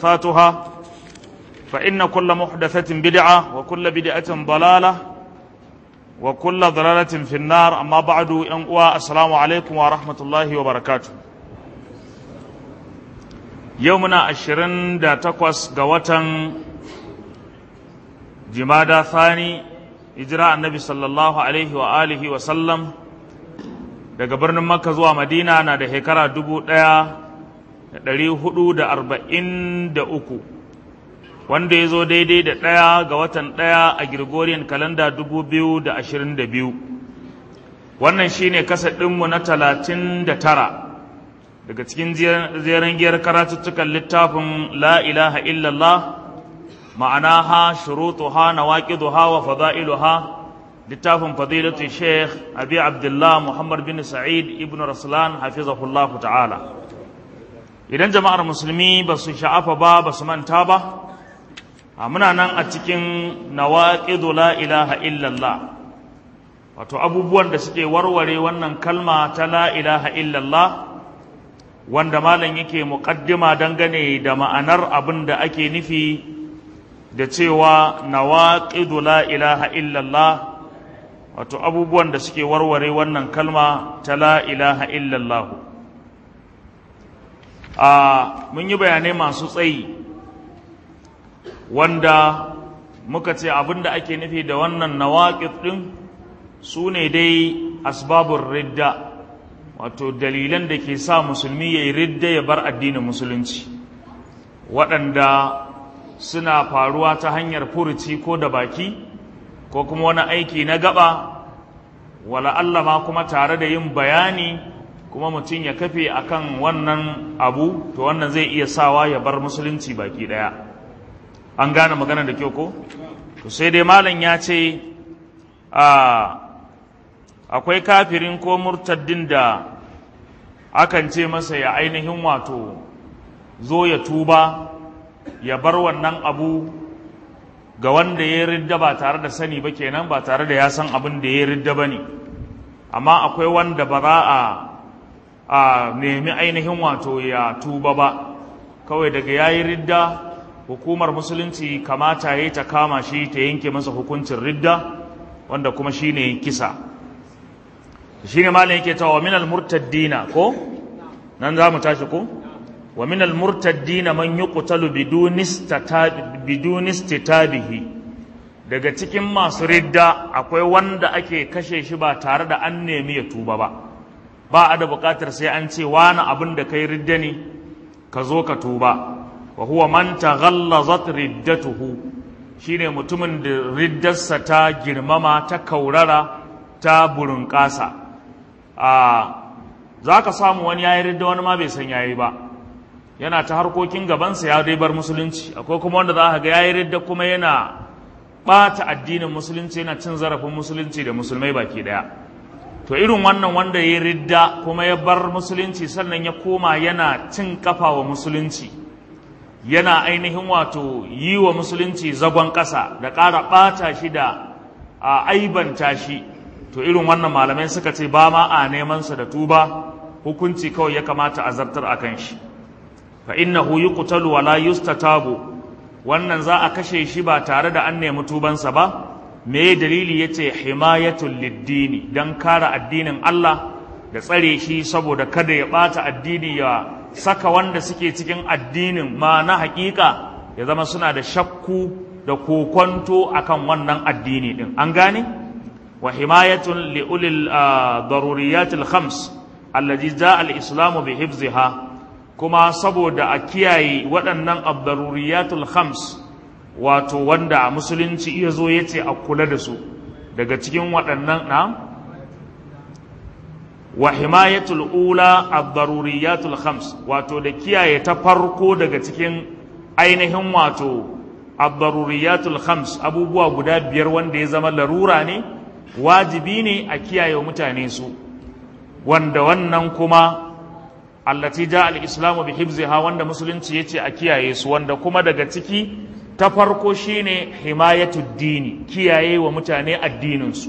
محدثاتها فإن كل محدثة بدعة وكل بدعة ضلالة وكل ضلالة في النار أما بعد أنقوى السلام عليكم ورحمة الله وبركاته يومنا عشرين دا تقوس قوة جمادى ثاني إجراء النبي صلى الله عليه وآله وسلم daga birnin makka zuwa madina na da shekara dubu ɗaya da ɗari hudu da arba'in da uku wanda ya zo daidai da ɗaya ga watan ɗaya a Gregorian kalanda dubu biyu da ashirin da biyu wannan shine kasa ɗinmu na talatin da tara daga cikin zeren giyar karatuttukan littafin la ilaha illallah ma'anaha shurutuha nawaqiduha wa fada'iluha littafin fadilatu sheikh abi abdullah muhammad bin sa'id ibn raslan hafizahullah ta'ala idan jama'ar musulmi ba su sha'afa ba ba su manta ba muna nan a cikin nawaqidu la ilaha illallah wato abubuwan da suke warware wannan kalma ta la ilaha illallah wanda malam yake muqaddima dangane da ma'anar abin da ake nufi da cewa nawaqidu la ilaha illallah wato abubuwan da suke warware wannan kalma ta la ilaha illallah a mun yi bayanai masu tsayi wanda muka ce abin da ake nufi da wannan nawaƙid ɗin su ne dai asbabun ridda wato dalilan da ke sa musulmi ya yi ridda ya bar addinin musulunci waɗanda suna faruwa ta hanyar furuci ko da baki ko kuma wani aiki na gaba wala Allah ma kuma tare da yin bayani kuma mutum ya kafe akan wannan abu to wannan zai iya sawa ya bar musulunci baki ɗaya an gane magana da kyau ko to sai dai malam ya ce akwai kafirin ko murtaddin da akan ce masa ya ainihin wato zo ya tuba ya bar wannan abu ga wanda ya ridda ba tare da sani ba kenan ba tare da ya san abin da ya ridda ba ne amma akwai wanda ba za a a nemi ainihin wato ya tuba ba kawai daga ya yi ridda hukumar musulunci kamata ya ta kama shi ta yanke masa hukuncin ridda wanda kuma shi ne kisa shi ne malin yake ta wa minal murtaddina ko nan za mu tashi ko wa minal murtaddina man yi kutalu bidunistitabihi daga cikin masu ridda akwai wanda ake kashe shi ba tare da an nemi ya tuba ba ba a da bukatar sai an ce wani abin da kai ridda ne ka zo ka tuba wa huwa man taghallazat riddatuhu shine mutumin da riddarsa ta girmama ta kaurara ta burunƙasa a zaka samu wani yayi ridda wani ma bai san yayi ba yana ta harkokin gabansa ya dai bar musulunci akwai kuma wanda za ka ga yayi ridda kuma yana ɓata addinin musulunci yana cin zarafin musulunci da musulmai baki daya to irin wannan wanda ya ridda kuma ya bar musulunci sannan ya koma yana cin kafa wa musulunci yana ainihin wato yi wa musulunci zagon ƙasa da ƙara ɓata shi da a aibanta shi to irin wannan malamai suka ce ba ma a nemansa da tuba hukunci kawai ya kamata a zartar a kan shi fa innahu yuqtalu wa la yustatabu wannan za a kashe shi ba tare da an nemi tubansa ba me dalili yace himayatul liddini dan kare addinin Allah da tsare shi saboda kada ya ɓata addini ya saka wanda suke cikin addinin ma na hakika ya zama suna da shakku da kokonto akan wannan addini din an gane wa himayatun li ulil daruriyatil khams allazi jaa al islamu bi hifziha kuma saboda a kiyaye waɗannan ad-daruriyatul khams wato wanda musulunci ya zo yace a kula da su daga cikin waɗannan na wa himayatul ula ad-daruriyatul khams wato da kiyaye ta farko daga cikin ainihin wato ad-daruriyatul khams abubuwa guda biyar wanda ya zama larura ne wajibi ne a kiyaye mutane su wanda wannan kuma allati ja al-islamu bi hifziha wanda musulunci yace a kiyaye su wanda kuma daga ciki ta farko shine himayatud dini kiyaye wa mutane addinin su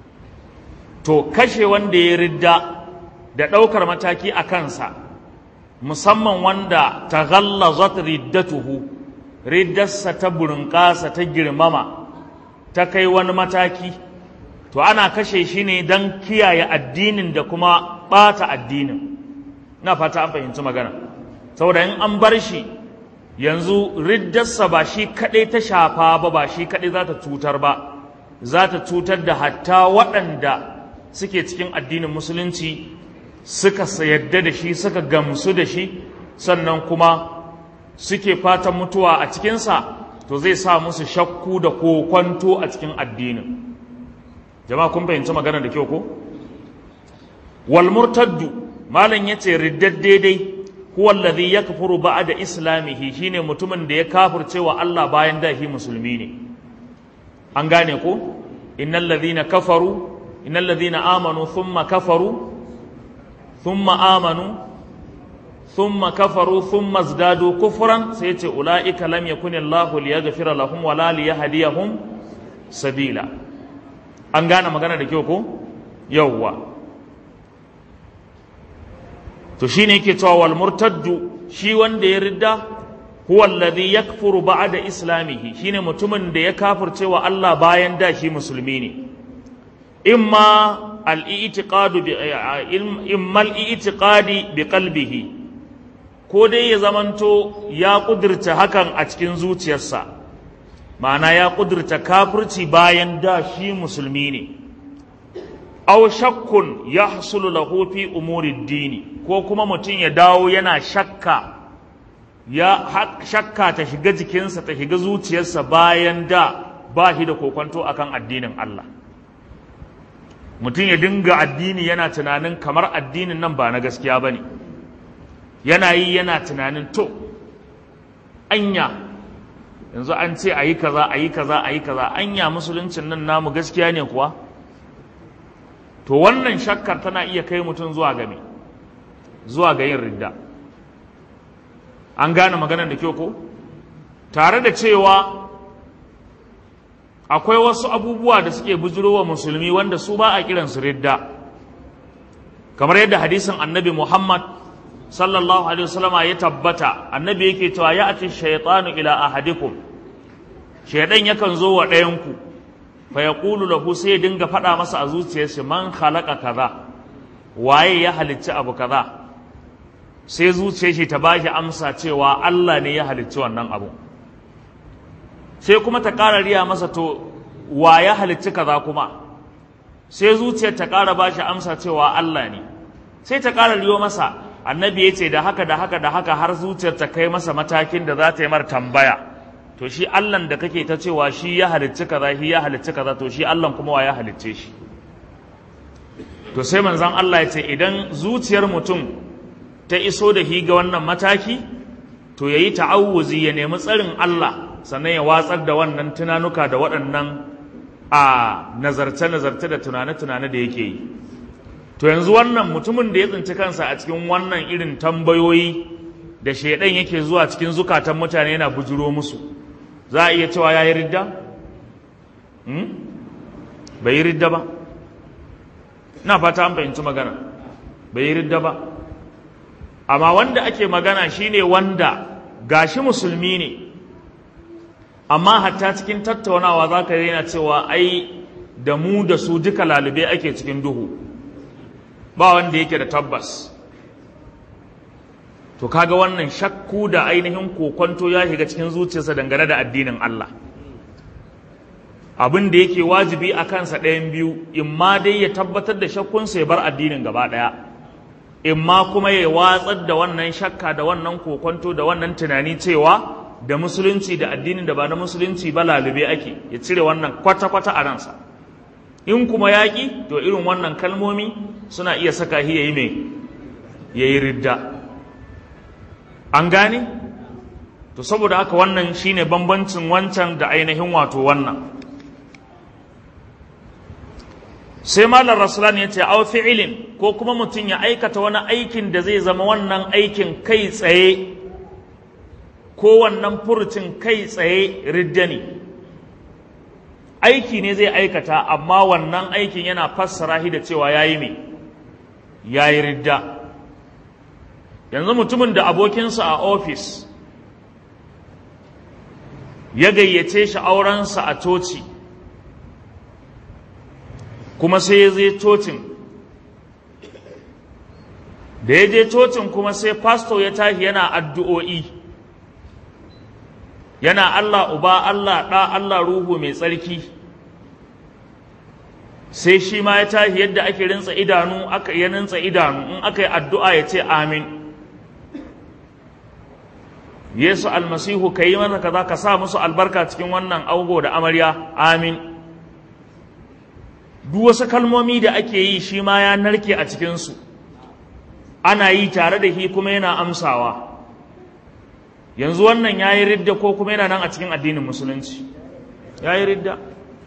to kashe wanda ya ridda da ɗaukar mataki a kansa musamman wanda ta ghallazat riddatuhu riddarsa ta burinƙasa ta girmama ta kai wani mataki to ana kashe shi ne don kiyaye addinin da kuma ɓata addinin na fata an fahimci magana saboda in an bar shi yanzu riddarsa ba shi kaɗai ta shafa ba ba shi kaɗai za ta cutar ba za ta cutar da hatta waɗanda suke cikin addinin musulunci suka yadda da shi suka gamsu da shi sannan kuma suke fatan mutuwa a cikinsa to zai sa musu shakku da kokwanto a cikin addinin jama'a kun fahimci magana da kyau ko wal murtaddu malam yace riddad daidai huwa alladhi yakfuru ba'da islamihi shine mutumin da ya kafirce wa Allah bayan da shi musulmi ne an gane ko innal ladhina kafaru innal ladhina amanu thumma kafaru thumma amanu thumma kafaru thumma zdadu kufran sai yace ulaika lam yakun Allahu liyaghfira lahum wala liyahdiyahum sabila an gane magana da kyau ko yawwa to shine yake cewa wal murtaddu shi wanda ya ridda huwa alladhi yakfuru ba'da islamihi shine mutumin da ya kafirce wa Allah bayan da shi musulmi ne imma al-i'tiqadu bi imma al-i'tiqadi bi qalbihi ko dai ya zamanto ya kudirta hakan a cikin zuciyarsa ma'ana ya kudirta kafirci bayan da shi musulmi ne aw shakkun yahsulu lahu fi umuri dini ko kuma mutum ya dawo yana shakka ya shakka ta shiga jikinsa ta shiga zuciyarsa bayan da ba shi da kokonto akan addinin Allah mutum ya dinga addini yana tunanin kamar addinin nan ba na gaskiya bane yana yi yana tunanin to anya yanzu an ce ayi kaza ayi kaza ayi kaza anya musuluncin nan namu gaskiya ne kuwa to wannan shakkar tana iya kai mutum zuwa ga me zuwa ga yin ridda an gane maganar da kyau ko tare da cewa akwai wasu abubuwa da suke bujurowa musulmi wanda su ba a kiransu ridda kamar yadda hadisin annabi muhammad sallallahu alaihi wasallama ya tabbata annabi yake cewa ya ati shaytanu ila ahadikum shaydan yakan zo wa ɗayanku fa yaqulu lahu sai ya dinga faɗa masa a zuciyarsa man khalaqa kaza waye ya halicci abu kaza sai zuciyar shi ta bashi amsa cewa Allah ne ya halicci wannan abu sai kuma ta ƙara riya masa to wa ya halicci kaza kuma sai zuciyar ta ƙara bashi amsa cewa Allah ne sai ta ƙara riyo masa annabi ya ce da haka da haka da haka har zuciyar ta kai masa matakin da za ta yi mar tambaya to shi Allah da kake ta cewa shi ya halicci kaza shi ya halicci kaza to shi Allah kuma wa ya halicce shi to sai manzon Allah ya ce idan zuciyar mutum ta iso da hi ga wannan mataki to yayi ta'awuzi ya nemi tsarin Allah sannan ya watsar da wannan tunanuka da waɗannan a nazarce-nazarce da tunane-tunane da yake yi to yanzu wannan mutumin da ya tsinci kansa a cikin wannan irin tambayoyi da shaidan yake zuwa cikin zukatan mutane yana bujuro musu za a iya cewa ya yi ridda? bai yi ridda ba na fata an fahimci magana bai yi ridda ba amma wanda ake magana shine wanda gashi musulmi ne amma hatta cikin tattaunawa za ka yana cewa ai da mu da su duka lalube ake cikin duhu ba wanda yake da tabbas to kaga wannan shakku da ainihin kokonto ya shiga cikin zuciyarsa dangane da addinin Allah abin da yake wajibi a kansa ɗayan biyu in ma dai ya tabbatar da shakkunsa ya bar addinin gaba ɗaya in ma kuma ya watsar da wannan shakka da wannan kokonto da wannan tunani cewa da musulunci da addinin da ba na musulunci ba lalube ake ya cire wannan kwata-kwata a ransa in kuma yaƙi to irin wannan kalmomi suna iya saka shi yayi mai yayi ridda an gane to saboda haka wannan shine bambancin wancan da ainihin wato wannan sai malar rasulan ya ce aw fi'ilin ko kuma mutum ya aikata wani aikin da zai zama wannan aikin kai tsaye ko wannan furucin kai tsaye ridda ne aiki ne zai aikata amma wannan aikin yana fassara shi da cewa ya yi mai ya yi ridda yanzu mutumin da abokinsa a ofis ya gayyace shi aurensa a coci kuma sai ya zai cocin da ya je cocin kuma sai pasto ya tashi yana addu'o'i yana Allah uba Allah ɗa Allah ruhu mai tsarki sai shi ma ya tashi yadda ake rinsa idanu aka ya rinsa idanu in aka yi addu'a ya ce amin Yesu almasihu ka yi mana kaza ka sa musu albarka cikin wannan augo da amarya amin duk wasu kalmomi da ake yi shi ma ya narke a cikinsu ana yi tare da shi kuma yana amsawa yanzu wannan ya yi ridda ko kuma yana nan a cikin addinin musulunci ya yi ridda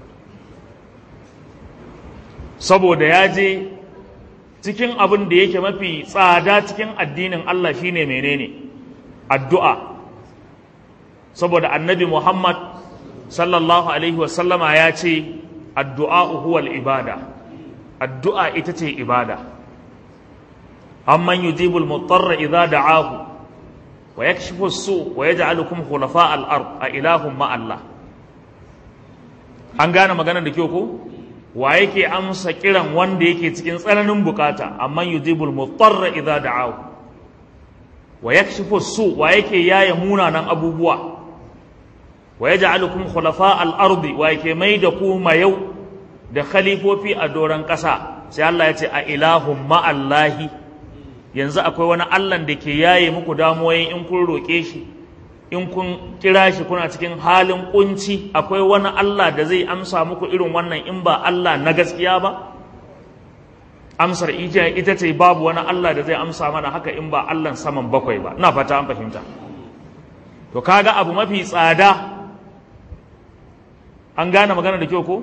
saboda ya je cikin abin da yake mafi tsada cikin addinin Allah shine menene addu'a saboda annabi Muhammad sallallahu alaihi wasallama ya ce addu'a huwal ibada addu'a ita ce ibada amman yujibul mutarra idza da'ahu wa yakshifu su wa yaj'alukum khulafa al-ard a ilahum ma Allah an gane maganar da kyau ko wa yake amsa kiran wanda yake cikin tsananin bukata amman yujibul mutarra idza da'ahu wa yakshifu su wa yake yaye munanan abubuwa wa yaj'alukum khulafa al-ardi wa yake mai da ku mayau da khalifofi a doron ƙasa sai Allah ya ce a ilahum ma'allahi yanzu akwai wani Allah da ke yaye muku damuwoyin in kun roƙe shi in kun kira shi kuna cikin halin kunci akwai wani Allah da zai amsa muku irin wannan in ba Allah na gaskiya ba amsar ita ita ce babu wani Allah da zai amsa mana haka in ba Allah saman bakwai ba ina fata an fahimta to kaga abu mafi tsada an gane magana da kyau ko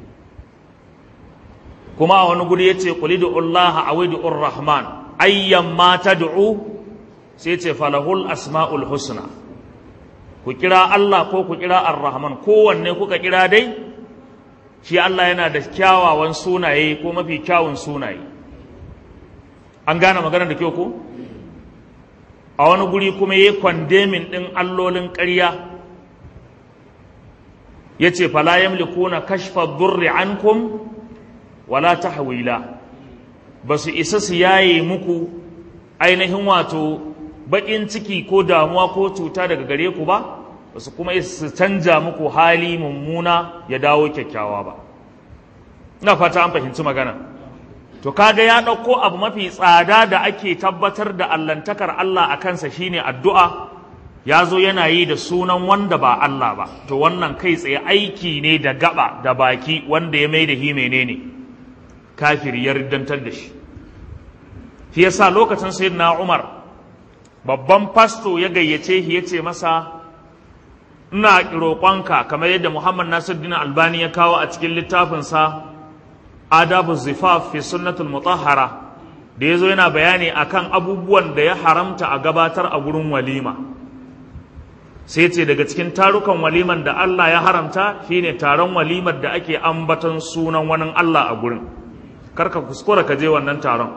kuma a wani guri yace qul Allah awidu rahman ayyan ma tad'u sai ce falahul asma'ul husna ku kira Allah ko ku kira ar-rahman kowanne kuka kira dai shi Allah yana da kyawawan sunaye ko mafi kyawun sunaye an gane magana da kyau ko a wani guri kuma yayi kwandemin din allolin ƙarya yace fala yamlikuna kashfa durri ankum wala tahwila basu isa su yaye muku ainihin wato bakin ciki ko damuwa ko cuta daga gare ku ba basu kuma su canja muku hali mummuna ya dawo kyakkyawa ba ina fata an fahimci magana to kaga ya ɗauko abu mafi tsada da ake tabbatar da allantakar Allah a kansa shine addu'a ya zo yana yi da sunan wanda ba Allah ba to wannan kai tsaye aiki ne da gaba da baki wanda ya mai da hi menene kafir ya riddantar da shi shi yasa lokacin sayyidina Umar babban fasto ya gayyace shi yace masa ina roƙonka kamar yadda Muhammad Nasiruddin Albani ya kawo a cikin littafinsa Adabu Zifaf fi Sunnatul Mutahhara da yazo yana bayani akan abubuwan da ya haramta a gabatar a gurin walima sai ce daga cikin tarukan waliman da Allah ya haramta shine taron walimar da ake ambaton sunan wani Allah a gurin karka kuskura ka je wannan taron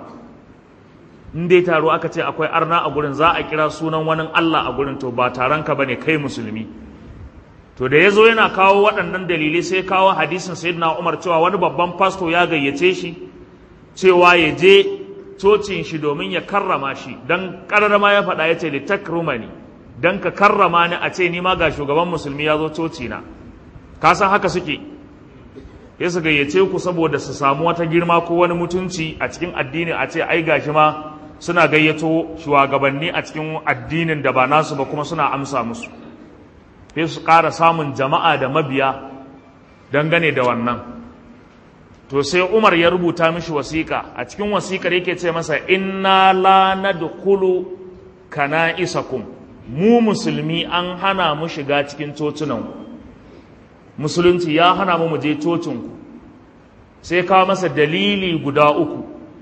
in dai taro aka ce akwai arna a gurin za a kira sunan wani Allah a gurin to ba taron ka bane kai musulmi to da yazo yana kawo waɗannan dalilai sai kawo hadisin sayyidina Umar cewa wani babban pasto ya gayyace shi cewa ya je cocin shi domin ya karrama shi dan karrama ya faɗa ya ce litakrumani dan ka karrama ni a ce ni ma ga shugaban musulmi ya zo coci na ka san haka suke ya su gayyace ku saboda su samu wata girma ko wani mutunci a cikin addini a ce ai gashi ma suna gayyato shugabanni a cikin addinin da ba nasu ba kuma suna amsa musu sai su ƙara samun jama'a da mabiya dangane da wannan to sai Umar ya rubuta mishi wasiƙa a cikin wasiƙar yake ce masa inna la nadkhulu kana isakum mu musulmi an hana mu shiga cikin cocunan musulunci ya hana mu mu je cocinku sai kawo masa dalili guda uku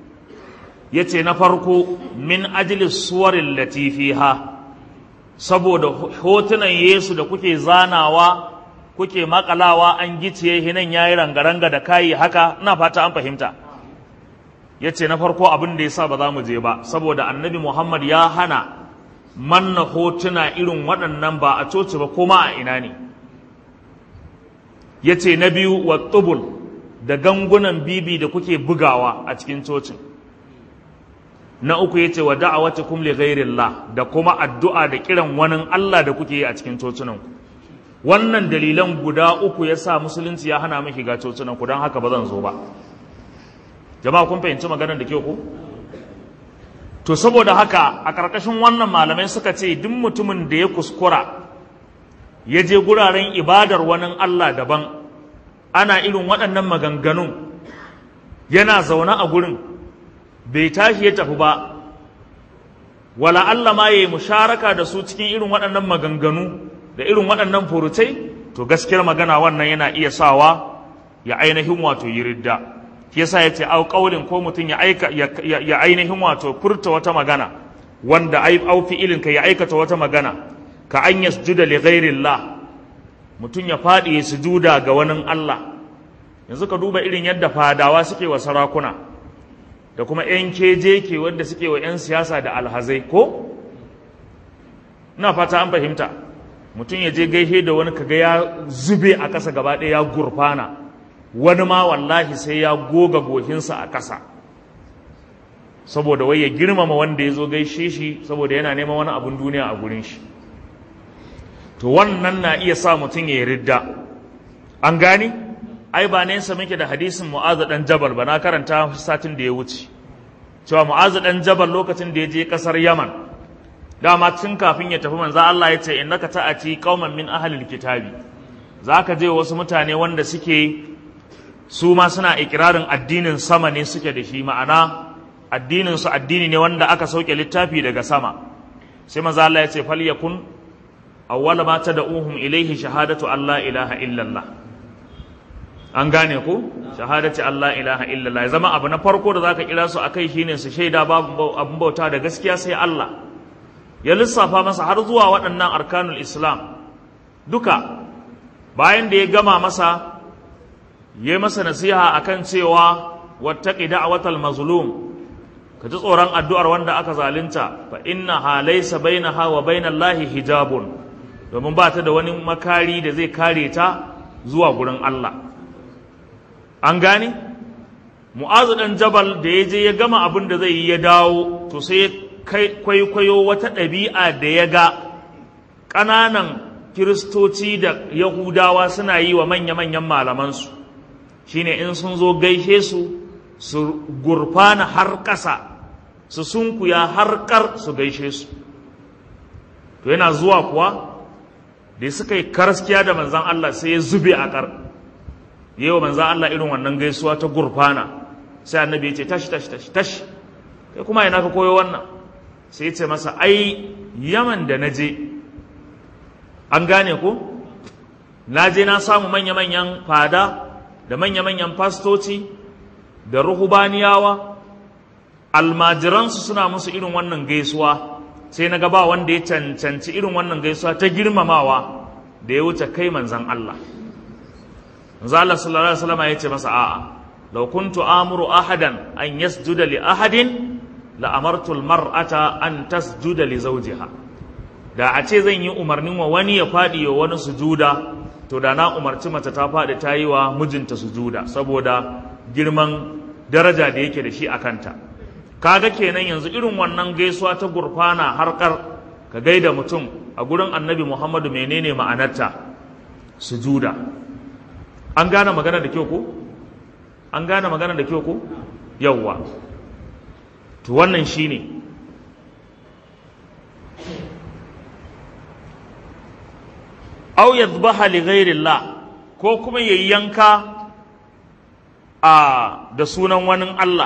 ya ce na farko min ajili suwarin latifiha saboda hotunan yesu da kuke zanawa kuke makalawa an giciye hinan ya yi rangaranga da kayi haka ina fata an fahimta ya ce na farko abin da ya sa ba za mu je ba saboda annabi muhammad ya hana manna hotuna irin waɗannan ba a coci ba kuma a ina ne ya ce na biyu wa tubul da gangunan bibi da kuke bugawa a cikin cocin na uku ya ce wa da'awati kum li ghairillah da kuma addu'a da kiran wani Allah da kuke yi a cikin cocinanku wannan dalilan guda uku ya sa musulunci ya hana miki ga cocinanku don haka ba zan zo ba jama'a kun fahimci maganar da ke ku to saboda haka a ƙarƙashin wannan malamai suka ce duk mutumin da ya kuskura ya je guraren ibadar wani Allah daban ana irin waɗannan maganganun yana zaune a gurin bai tashi ya tafi ba wala Allah ma yayi musharaka da su cikin irin waɗannan maganganu da irin waɗannan furutai to gaskiyar magana wannan yana iya sawa ya ainihin wato yi ridda yasa ya ce au ƙaulin ko mutum ya aika ya ainihin wato furta wata magana wanda ai au fi'ilin ka ya aikata wata magana ka an yasjuda li ghairillah mutum ya faɗi ya sujuda ga wani Allah yanzu ka duba irin yadda fadawa suke wa sarakuna da kuma 'yan keje ke wanda suke wa 'yan siyasa da alhazai ko ina fata an fahimta mutum ya je gaishe da wani kaga ya zube a ƙasa gaba ɗaya ya gurfana wani ma wallahi sai ya goga gohinsa a ƙasa saboda wai ya girmama wanda ya zo gaishe shi saboda yana neman wani abin duniya a gurin shi to wannan na iya sa mutum ya yi ridda an gani ai ba nesa muke da hadisin mu'azu dan jabal ba na karanta satin da ya wuce cewa mu'azu dan jabal lokacin da ya je kasar yaman dama tun kafin ya tafi manzo Allah ya ce innaka ta'ati qauman min ahlil kitabi zaka je wasu mutane wanda suke su ma suna ikirarin addinin sama ne suke da shi ma'ana addinin su addini ne wanda aka sauke littafi daga sama sai manzo Allah ya ce falyakun awwala ma tad'uhum ilayhi shahadatu alla ilaha illallah an gane ku shahadati Allah ilaha illallah ya zama abu na farko da zaka kira su akai shine su shaida babu abun bauta da gaskiya sai Allah ya lissafa masa har zuwa waɗannan arkanul islam duka bayan da ya gama masa ya masa nasiha akan cewa wattaqi da'watal mazlum ka ji tsoron addu'ar wanda aka zalunta fa inna laysa bainaha wa bainallahi hijabun domin ba ta da wani makari da zai kare ta zuwa gurin Allah an gane mu'azu dan jabal da ya je ya gama abin da zai yi ya dawo to sai ya kwaikwayo wata ɗabi'a da ya ga ƙananan kiristoci da yahudawa suna yi wa manya-manyan malamansu shine in sun zo gaishe su su gurfana har ƙasa su sunkuya har ƙar su gaishe su to yana zuwa kuwa da suka yi karaskiya da manzan Allah sai ya zube a ƙar yi wa manzan Allah irin wannan gaisuwa ta gurfana sai annabi ya ce tashi tashi tashi tashi kai kuma yana ka koyo wannan sai ya ce masa ai yaman da na je an gane ku na je na samu manya-manyan fada da manya-manyan fastoci da ruhubaniyawa almajiransu suna musu irin wannan gaisuwa sai na gaba wanda ya cancanci irin wannan gaisuwa ta girmamawa da ya wuce kai manzan Allah manzo Allah sallallahu alaihi wasallam ya ce masa a'a law kuntu amuru ahadan an yasjuda li ahadin la amartu almar'ata an tasjuda li zawjiha da a ce zan yi umarnin wa wani ya fadi wa wani sujuda to da na umarci mace ta fadi ta yi wa mijinta sujuda saboda girman daraja da yake da shi a kanta kaga kenan yanzu irin wannan gaisuwa ta gurfana harkar ka gaida mutum a gurin annabi muhammadu menene ma'anarta sujuda an gane magana da kyau ko an gane magana da kyau ko yawwa to wannan shine aw yadhbaha li ghairillah ko kuma yayyanka a da sunan wani Allah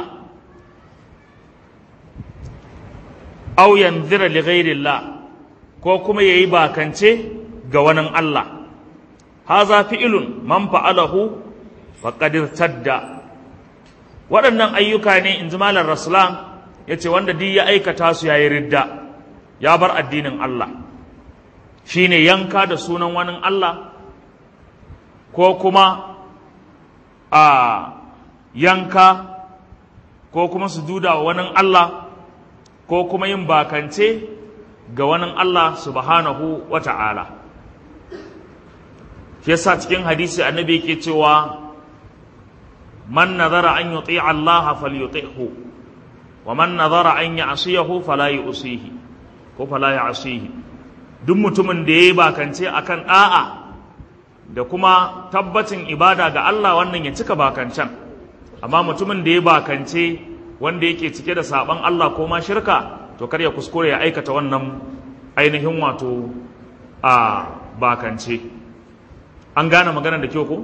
aw yanzira li ghairillah ko kuma yayi bakance ga wani Allah haza fi'ilun man fa'alahu faqad irtadda waɗannan ayyuka ne in ji malar rasulan ya ce wanda duk ya aikata su yayi ridda ya bar addinin Allah shine yanka da sunan wani Allah ko kuma a yanka ko kuma sujuda wa wani Allah ko kuma yin bakance ga wani Allah subhanahu wa ta'ala shi yasa cikin hadisi annabi yake cewa man nazara an yuti Allah falyuti'hu wa man nazara an ya'siyahu fala yu'sihi ko fala ya'sihi duk mutumin da yayi bakance akan da'a da kuma tabbacin ibada ga Allah wannan ya cika bakancan amma mutumin da ya bakance wanda yake cike da saban Allah ko ma shirka to kar ya kuskure ya aikata wannan ainihin wato a bakance an gane maganar da kyau ko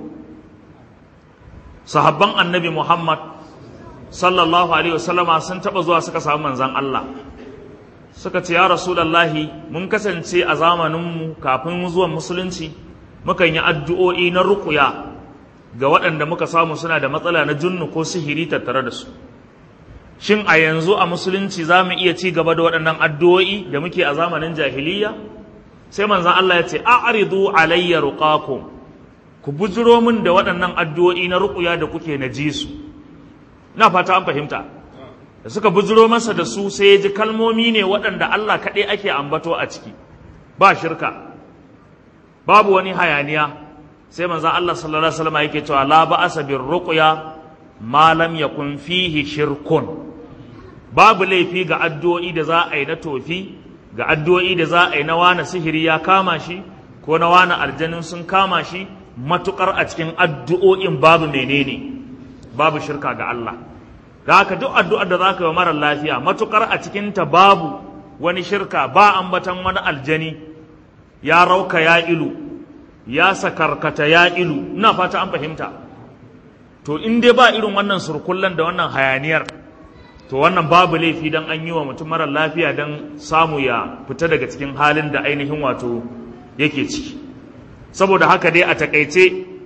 sahabban annabi Muhammad sallallahu alaihi wasallama sun taba zuwa suka samu manzan Allah suka ce ya rasulullahi mun kasance a zamaninmu kafin zuwan musulunci mukan yi addu'o'i na ruƙuya ga waɗanda muka samu suna da matsala na junnu ko sihiri tattare da su shin a yanzu a musulunci za mu iya ci gaba da waɗannan addu'o'i da muke a zamanin jahiliya sai manzan Allah ya ce a'ridu alayya ruqakum ku bujiro min da waɗannan addu'o'i na ruƙuya da kuke na ji su na fata an fahimta da suka bujiro masa da su sai ya ji kalmomi ne waɗanda Allah kaɗai ake ambato a ciki ba shirka babu wani hayaniya sai manzo Allah sallallahu alaihi wasallam yake cewa la ba'asa bir ruqya ma lam yakun fihi shirkun babu laifi ga addu'o'i da za a yi na tofi ga addu'o'i da za a yi na wani sihiri ya kama shi ko na wani aljanin sun kama shi matukar a cikin addu'o'in babu menene babu shirka ga Allah da haka duk addu'ar da zaka yi mara lafiya matukar a cikin ta babu wani shirka ba ambatan wani aljani ya rauka ya ilu ya sakarkata ya ilu ina fata an fahimta to in dai ba irin wannan surkullan da wannan hayaniyar to wannan babu laifi dan an yi wa mutum mara lafiya dan samu ya fita daga cikin halin da ainihin wato yake ciki saboda haka dai a takaice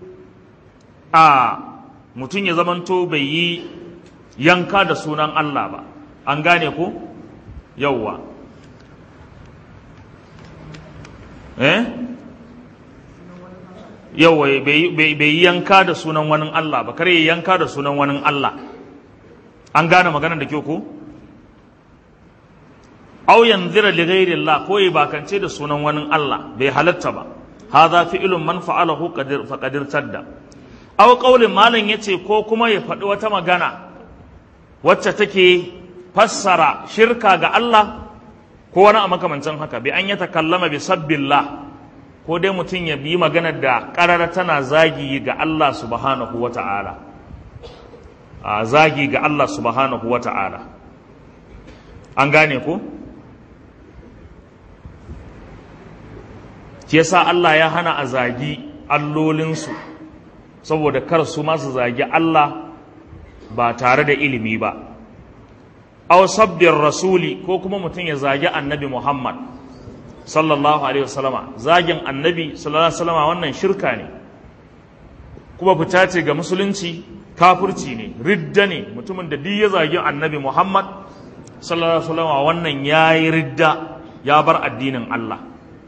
a mutum ya zamanto bai yi yanka da sunan Allah ba an gane ko yauwa eh yawa bai yi yanka da sunan wani Allah ba kare yanka da sunan wani Allah an gane maganar da kyau ko aw yanzira li ghairi Allah ko yi bakance da sunan wani Allah bai halatta ba hadha fi'lun man fa'alahu qadir faqadir tadda aw qaulin malam yace ko kuma ya faɗi wata magana wacce take fassara shirka ga Allah ko wani a makamancin haka bi an ya takallama bi sabbillah ko dai mutum ya bi magana da ƙarara tana zagi ga Allah subhanahu wa ta'ala a zagi ga Allah subhanahu wa ta'ala an gane ko? ke sa Allah ya hana a zagi allolinsu saboda kar su masu zagi Allah ba tare da ilimi ba aw sabbin rasuli ko kuma mutum ya zagi annabi Muhammad sallallahu alaihi wasallama zagin annabi sallallahu alaihi wasallama wannan shirka ne kuma fita ce ga musulunci kafirci ne ridda ne mutumin da duk ya zagi annabi Muhammad sallallahu alaihi wasallama wannan yayi ridda ya bar addinin Allah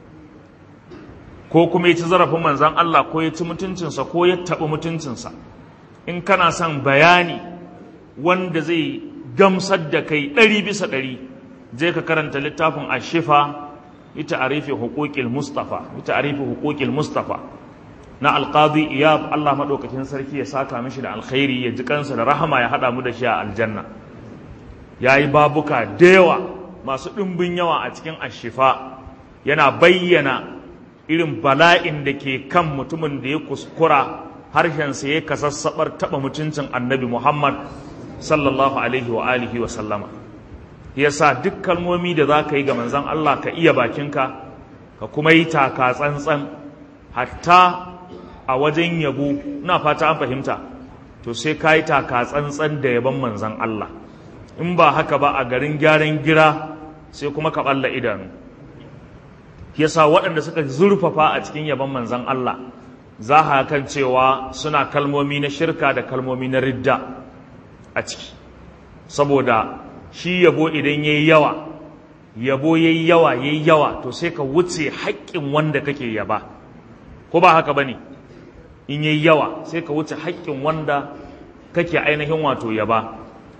ko kuma ya ci zarafin manzon Allah ko ya ci mutuncinsa ko ya taɓa mutuncinsa in kana son bayani wanda zai gamsar da kai ɗari bisa ɗari je ka karanta littafin ashifa ita arifi huquqil mustafa ita arifi huquqil mustafa na alqadi iyab Allah madaukakin sarki ya saka mishi da alkhairi ya ji kansa da rahama ya hada mu da shi a aljanna yayi babuka da yawa masu dimbin yawa a cikin ashifa yana bayyana irin bala'in da ke kan mutumin da ya kuskura harshensa ya kasassabar taba mutuncin annabi Muhammad sallallahu alaihi wa alihi wa sallama yasa duk kalmomi da za ka yi ga manzon Allah ka iya bakinka ka kuma yi taka tsantsan hatta a wajen yabo ina fata an fahimta to sai ka yi taka tsantsan da yabon manzon Allah in ba haka ba a garin gyaran gira sai kuma ka balla idanu yasa waɗanda suka zurfafa a cikin yabon manzon Allah za a kan cewa suna kalmomi na shirka da kalmomi na ridda a ciki saboda shi yabo idan yayi yawa yabo yayi yawa yayi yawa to sai ka wuce haƙƙin wanda kake yaba ko ba haka bane in yayi yawa sai ka wuce haƙƙin wanda kake ainihin wato yaba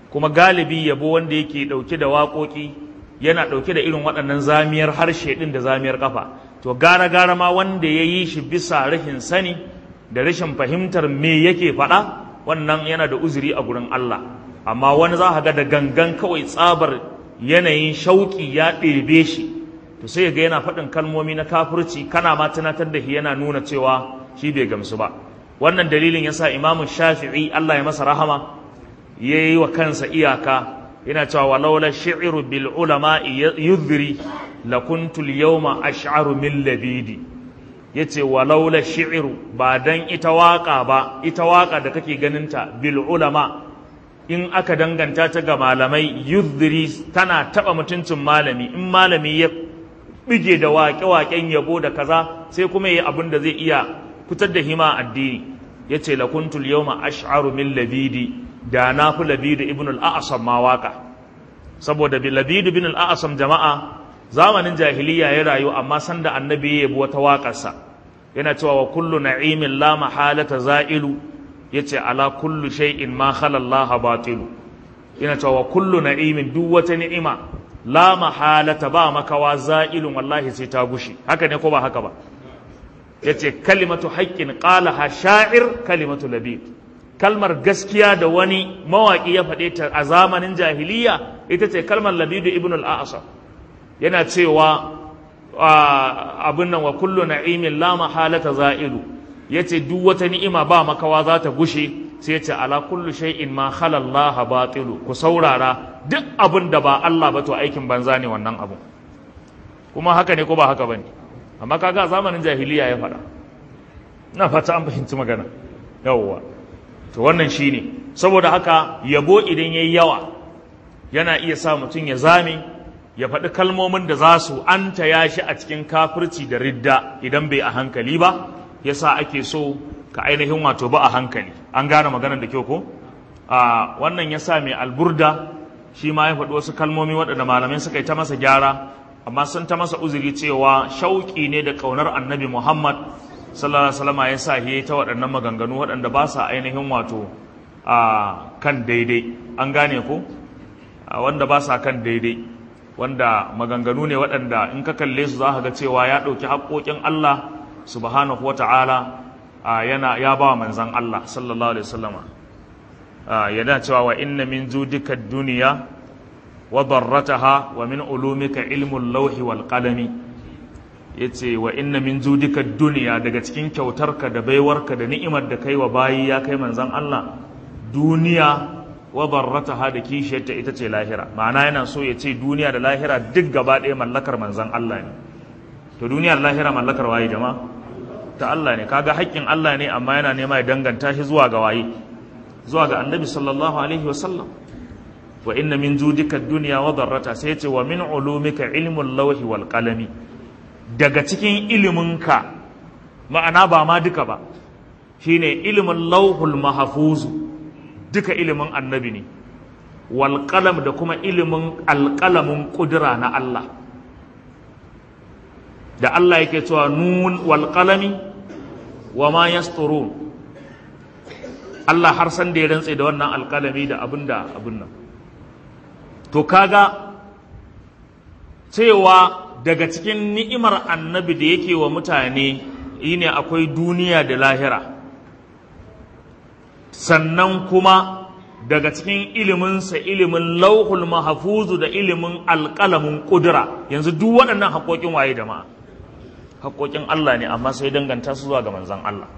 kuma galibi yabo wanda yake ɗauke da waƙoƙi yana ɗauke da irin waɗannan zamiyar harshe ɗin da zamiyar ƙafa to gara gara ma wanda ya yi shi bisa rashin sani da rashin fahimtar me yake faɗa wannan yana da uzuri a gurin Allah amma wani za ka ga da gangan kawai tsabar yanayin shauƙi ya ɗebe shi to sai ga yana faɗin kalmomi na kafirci kana ma tunatar da shi yana nuna cewa shi bai gamsu ba wannan dalilin yasa imamu shafi'i Allah ya masa rahama ya yi wa kansa iyaka yana cewa walaula shi'ru bil ulama yudhri lakuntu al yawma ash'aru min labidi yace walaula shi'ru ba dan ita waka ba ita waka da kake ganinta bil ulama in aka danganta ta ga malamai yudhri tana taba mutuncin malami in malami ya bige da waƙe-waƙen yabo da kaza sai kuma yi abin da zai iya fitar da hima addini yace lakuntul yawma ash'aru min labidi da na fi labidu ibn al'asam ma waka saboda labidu ibn al'asam jama'a zamanin jahiliya ya rayu amma sanda annabi ya yabi wata waƙarsa yana cewa wa kullu na'imin la mahalata za'ilu yace ala kullu shay'in ma khala Allah batilu yana cewa wa kullu na'imin duk wata ni'ima la mahalata ba makawa za'ilun wallahi sai ta gushi haka ne ko ba haka ba yace kalimatu haqqin qalaha sha'ir kalimatu labid kalmar gaskiya da wani mawaƙi ya faɗe ta a zamanin jahiliya ita ce kalmar labidu ibn al-a'asar yana cewa abin nan wa kullu na'imin la mahalata za'ilu yace duk wata ni'ima ba makawa za ta gushe sai yace ala kullu shay'in ma khala Allah batilu ku saurara duk abin da ba Allah ba to aikin banza ne wannan abu kuma haka ne ko ba haka bane amma kaga zamanin jahiliya ya faɗa ina fata an fahimci magana yawwa to wannan shine saboda haka yabo idan yayi yawa yana iya sa mutum ya zame ya faɗi kalmomin da za su anta ya shi a cikin kafirci da ridda idan bai a hankali ba yasa ake so ka ainihin wato ba a hankali an gane maganar da kyau ko a wannan yasa mai alburda shi ma ya faɗi wasu kalmomi waɗanda malamai suka yi ta masa gyara amma sun ta masa uzuri cewa shauƙi ne da ƙaunar annabi muhammad sallallahu alaihi wasallam ya sa ya ta waɗannan maganganu waɗanda ba sa ainihin wato a kan daidai an gane ko wanda ba sa kan daidai wanda maganganu ne waɗanda in ka kalle su za ka ga cewa ya ɗauki haƙoƙin Allah subhanahu wa ta'ala yana ya ba manzan Allah sallallahu alaihi wasallam yana cewa wa inna min judika duniya wa darrataha wa min ulumika ilmul lauhi wal qalami yace wa inna min judika duniya daga cikin kyautarka da baiwarka da ni'imar da kai wa bayi ya kai manzan Allah duniya wa darrataha da kishiyarta ita ce lahira ma'ana yana so ya ce duniya da lahira duk gaba ɗaya mallakar manzan Allah ne to duniya da lahira mallakar waye jama'a ta Allah ne kaga haƙƙin Allah ne amma yana nema ya danganta shi zuwa ga waye zuwa ga annabi sallallahu alaihi wa sallam wa inna min judika dunya wa darrata sai ce wa min ulumika ilmul lawhi wal qalami daga cikin iliminka ma'ana ba ma duka ba shine ilimin lauhul mahfuzu duka ilimin annabi ne wal qalam da kuma ilimin alqalamin kudura na Allah da Allah yake cewa nun wal qalami wa ma yasturun Allah har san da ya rantse da wannan alkalami da abinda abin nan to kaga cewa daga cikin ni'imar annabi da yake wa mutane ne akwai duniya da lahira sannan kuma daga cikin iliminsa ilimin lauhul mahafuzu da ilimin alƙalamin ƙudura yanzu duk waɗannan haƙoƙin waye jama'a haƙoƙin Allah ne amma sai danganta su zuwa ga manzan Allah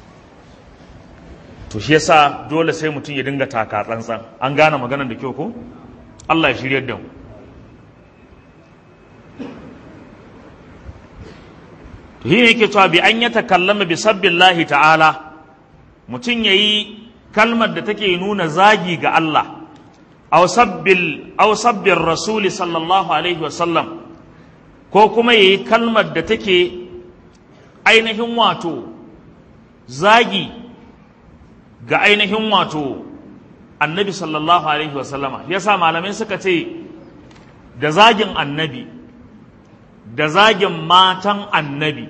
to shi yasa dole sai mutum ya dinga taka tsantsan an gane maganar da kyau ko Allah ya shiryar da mu to shi ne yake cewa bi an ya takallama bi sabbillahi ta'ala mutum yayi kalmar da take nuna zagi ga Allah aw sabbil aw sabbir rasuli sallallahu alaihi wasallam ko kuma yayi kalmar da take ainihin wato zagi ga ainihin wato annabi sallallahu alaihi wasallama yasa malamai suka ce da zagin annabi da zagin matan annabi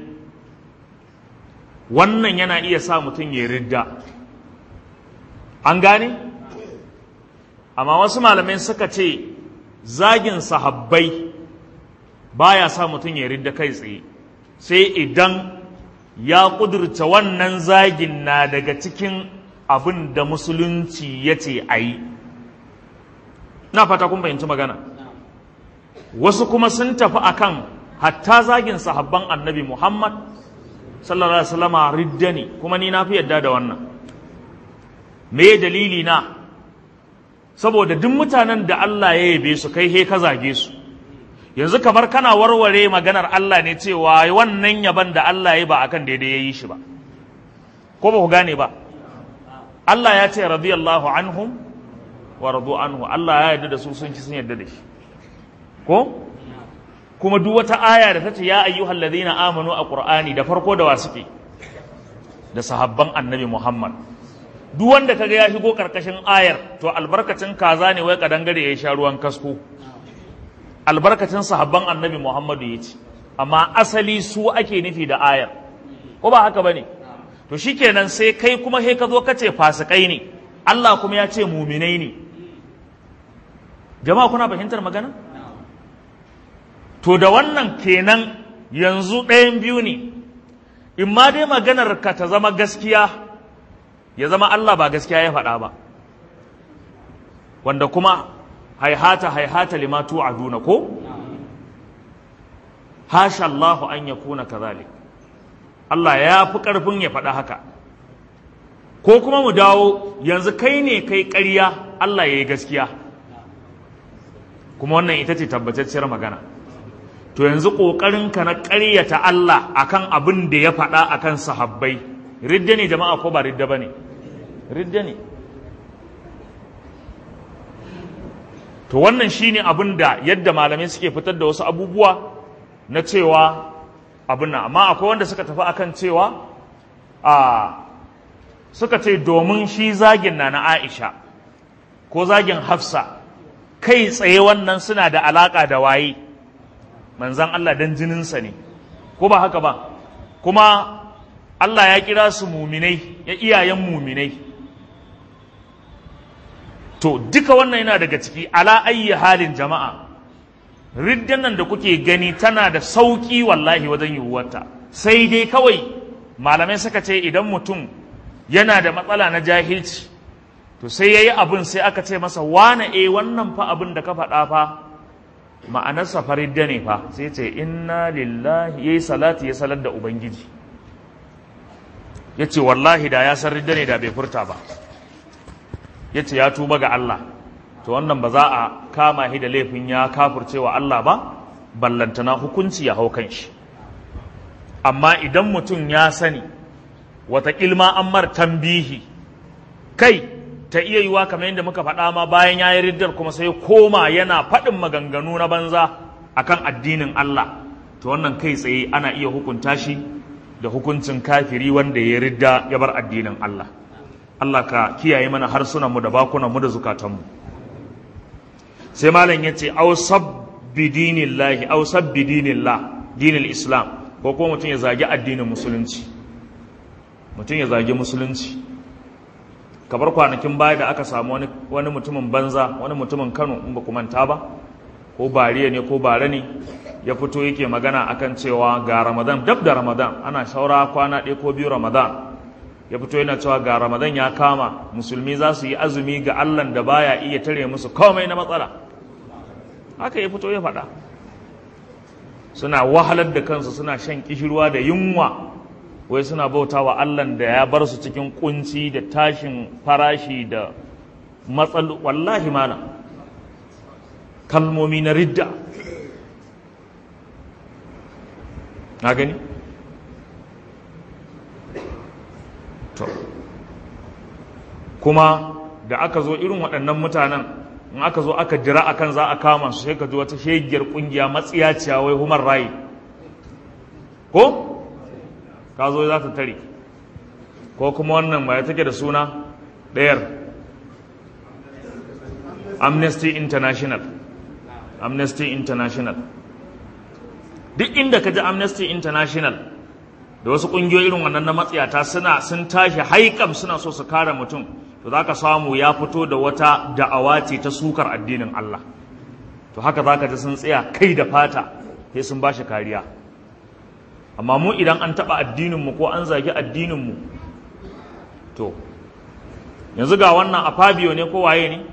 wannan yana iya sa mutum ya ridda an gane amma wasu malamai suka ce zagin sahabbai baya sa mutum ya ridda kai tsaye sai idan ya ƙudurta wannan zagin na daga cikin abin da musulunci ya ce a yi na fata kun fahimci magana wasu kuma sun tafi akan hatta zagin sahabban annabi muhammad sallallahu alaihi wasallama ridda ne kuma ni na fi yadda da wannan me dalili na saboda duk mutanen da Allah ya yabe su kai he ka zage su yanzu kamar kana warware maganar Allah ne cewa wannan yaban da Allah ya ba akan daidai ya yi shi ba ko ba ku gane ba Allah ya ce radiyallahu anhum wa radu anhu Allah ya yarda da su sun ci sun yarda da shi ko kuma duk wata aya da ta ce ya ayyuhal ladina amanu a qur'ani da farko da wa suke da sahabban annabi Muhammad duk wanda kaga ya shigo karkashin ayar to albarkacin kaza ne wai kadangare ya sha ruwan kasko albarkacin sahabban annabi Muhammadu ya ce amma asali su ake nufi da ayar ko ba haka bane to shikenan sai kai kuma he ka zo ka ce fasikai ne Allah kuma ya ce muminai ne jama'a kuna fahimtar magana to da wannan kenan yanzu ɗayan biyu ne in ma dai maganar ka ta zama gaskiya ya zama Allah ba gaskiya ya faɗa ba wanda kuma haihata haihata lima tu'aduna ko hasha Allah an yakuna kazalik Allah ya fi ƙarfin ya faɗa haka ko kuma mu dawo yanzu kai ne kai ƙarya Allah ya yi gaskiya kuma wannan ita ce tabbatacciyar magana to yanzu ƙoƙarinka na ƙaryata Allah akan abin da ya faɗa akan sahabbai ridda ne jama'a ko ba ridda ba ne ridda ne to wannan shine abin da yadda malamai suke fitar da wasu abubuwa na cewa abin nan amma akwai wanda suka tafi akan cewa a suka ce domin shi zagin na na Aisha ko zagin Hafsa kai tsaye wannan suna da alaka da waye manzan Allah dan jininsa ne ko ba haka ba kuma Allah ya kira su muminai ya iyayen muminai to duka wannan yana daga ciki ala ayyi halin jama'a riddan nan da kuke gani tana da sauki wallahi wajen yiwuwarta sai dai kawai malamai suka ce idan mutum yana da matsala na jahilci to sai yayi abin sai aka ce masa wane eh wannan fa abin da ka faɗa fa ma'anarsa faridda ne fa sai ce inna lillahi yayi salati ya salar da ubangiji yace wallahi da ya san ridda ne da bai furta ba yace ya tuba ga Allah to wannan ba za a kama shi da laifin ya kafurcewa Allah ba ballantana hukunci ya hau kan shi amma idan mutum ya sani wata ilma an mar tambihi kai ta iya yiwa kamar yadda muka faɗa ma bayan ya yi riddar kuma sai koma yana faɗin maganganu na banza akan addinin Allah to wannan kai tsaye ana iya hukunta shi da hukuncin kafiri wanda ya ridda ya bar addinin Allah Allah ka kiyaye mana harsunanmu da bakunanmu da zukatanmu sai malam ya ce au sabbi dinillahi au sabbi dinillah dinil islam ko kuma mutum ya zagi addinin musulunci mutum ya zagi musulunci kabar kwanakin baya da aka samu wani, wani mutumin banza wani mutumin kano in ba ku manta ba ko bariya ne ko bare ne ya fito yake magana akan cewa ga ramadan dab da ramadan ana shaura kwana ɗaya ko biyu ramadan ya fito yana cewa ga ramadan ya kama musulmi za su yi azumi ga allan da baya iya tare musu komai na matsala haka ya fito ya faɗa suna wahalar da kansu suna shan kishirwa da yunwa wai suna bauta wa allan da ya bar su cikin kunci da tashin farashi da matsal wallahi mana kalmomi na ridda na gani to kuma da aka zo irin waɗannan mutanen in aka zo aka jira akan za a kama su sai ka ji wata shegiyar ƙungiya matsiyaciya wai human right ko ka zo za ta tare ko kuma wannan ba ya take da suna ɗayar amnesty international amnesty international duk inda ka ji amnesty international da wasu ƙungiyoyi irin wannan na matsiyata suna sun tashi haikam suna so su kare mutum to za ka samu ya fito da wata da'awa ce ta sukar addinin Allah to haka za ka ji sun tsaya kai da fata sai sun ba shi kariya amma mu idan an taɓa addininmu ko an zagi addininmu to yanzu ga wannan a fabio ne ko waye ne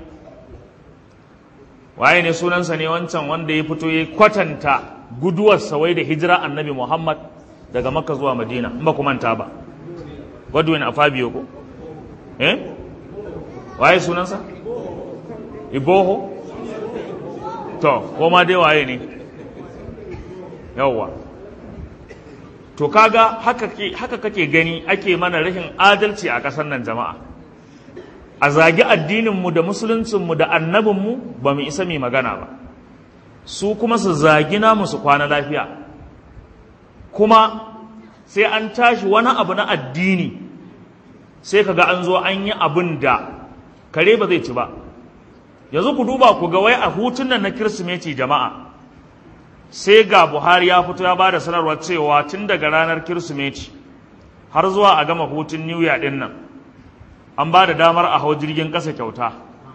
waye ne sunansa ne wancan wanda ya fito ya kwatanta guduwarsa wai da hijira annabi muhammad daga makka zuwa madina in ba ku manta ba godwin a fabio ko eh waye sunansa iboho to ko ma dai waye ne yawwa to kaga haka haka kake gani ake mana rashin adalci a ƙasar nan jama'a a zagi addininmu da musuluncinmu da annabinmu ba mu isa mai magana ba su kuma su zagi namu su kwana lafiya kuma sai an tashi wani abu na addini sai kaga an zo an yi abin da kare ba zai ci ba yanzu ku duba ku ga wai a hutun nan na kirsimeti jama'a sai ga buhari ya fito ya ba da sanarwar cewa tun daga ranar kirsimeti har zuwa a gama hutun new year din nan an ba da damar a hau jirgin ƙasa kyauta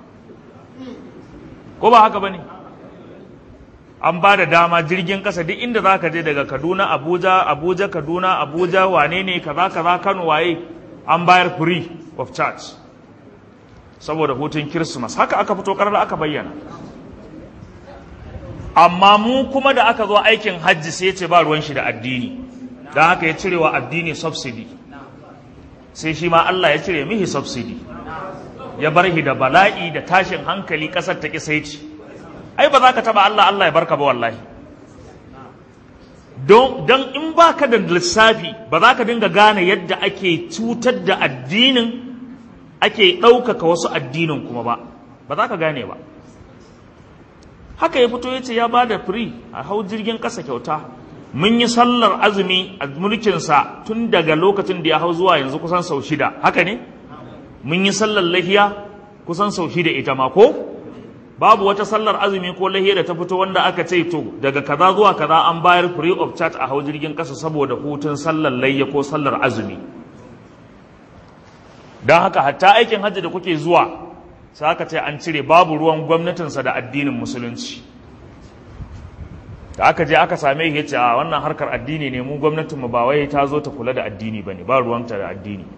ko ba haka ba ne an ba da dama jirgin ƙasa duk inda za ka je daga kaduna abuja abuja kaduna abuja wane ne kaza kaza kano waye an bayar free of charge saboda hutun kirsimas haka aka fito karar aka bayyana amma mu kuma da aka zo aikin hajji sai ce ba ruwan shi da addini don haka ya cire wa addini subsidy sai shi ma Allah ya cire mihi subsidy ya bar shi da bala'i da tashin hankali ƙasar ta kisaici ai ba za ka taba Allah Allah ya barka ba wallahi don in ba ka da lissafi ba za ka dinga gane yadda ake cutar da addinin ake ɗaukaka wasu addinin kuma ba ba za ka gane ba haka ya fito ya ce ya ba da free a hau jirgin ƙasa kyauta mun yi sallar azumi a mulkinsa tun daga lokacin da ya hau zuwa yanzu kusan sau shida haka ne mun yi sallar lahiya kusan sau shida ita ma ko babu wata sallar azumi ko lahiya da ta fito wanda aka ce to daga kaza zuwa kaza an bayar free of charge a hau jirgin ƙasa saboda hutun sallar layya ko sallar azumi don haka hatta aikin hajji da kuke zuwa sai aka ce an cire babu ruwan gwamnatinsa da addinin musulunci da aka je aka same shi ce a wannan harkar addini ne mu gwamnatinmu ba wai ta zo ta kula da addini ba ne ba ruwanta da addini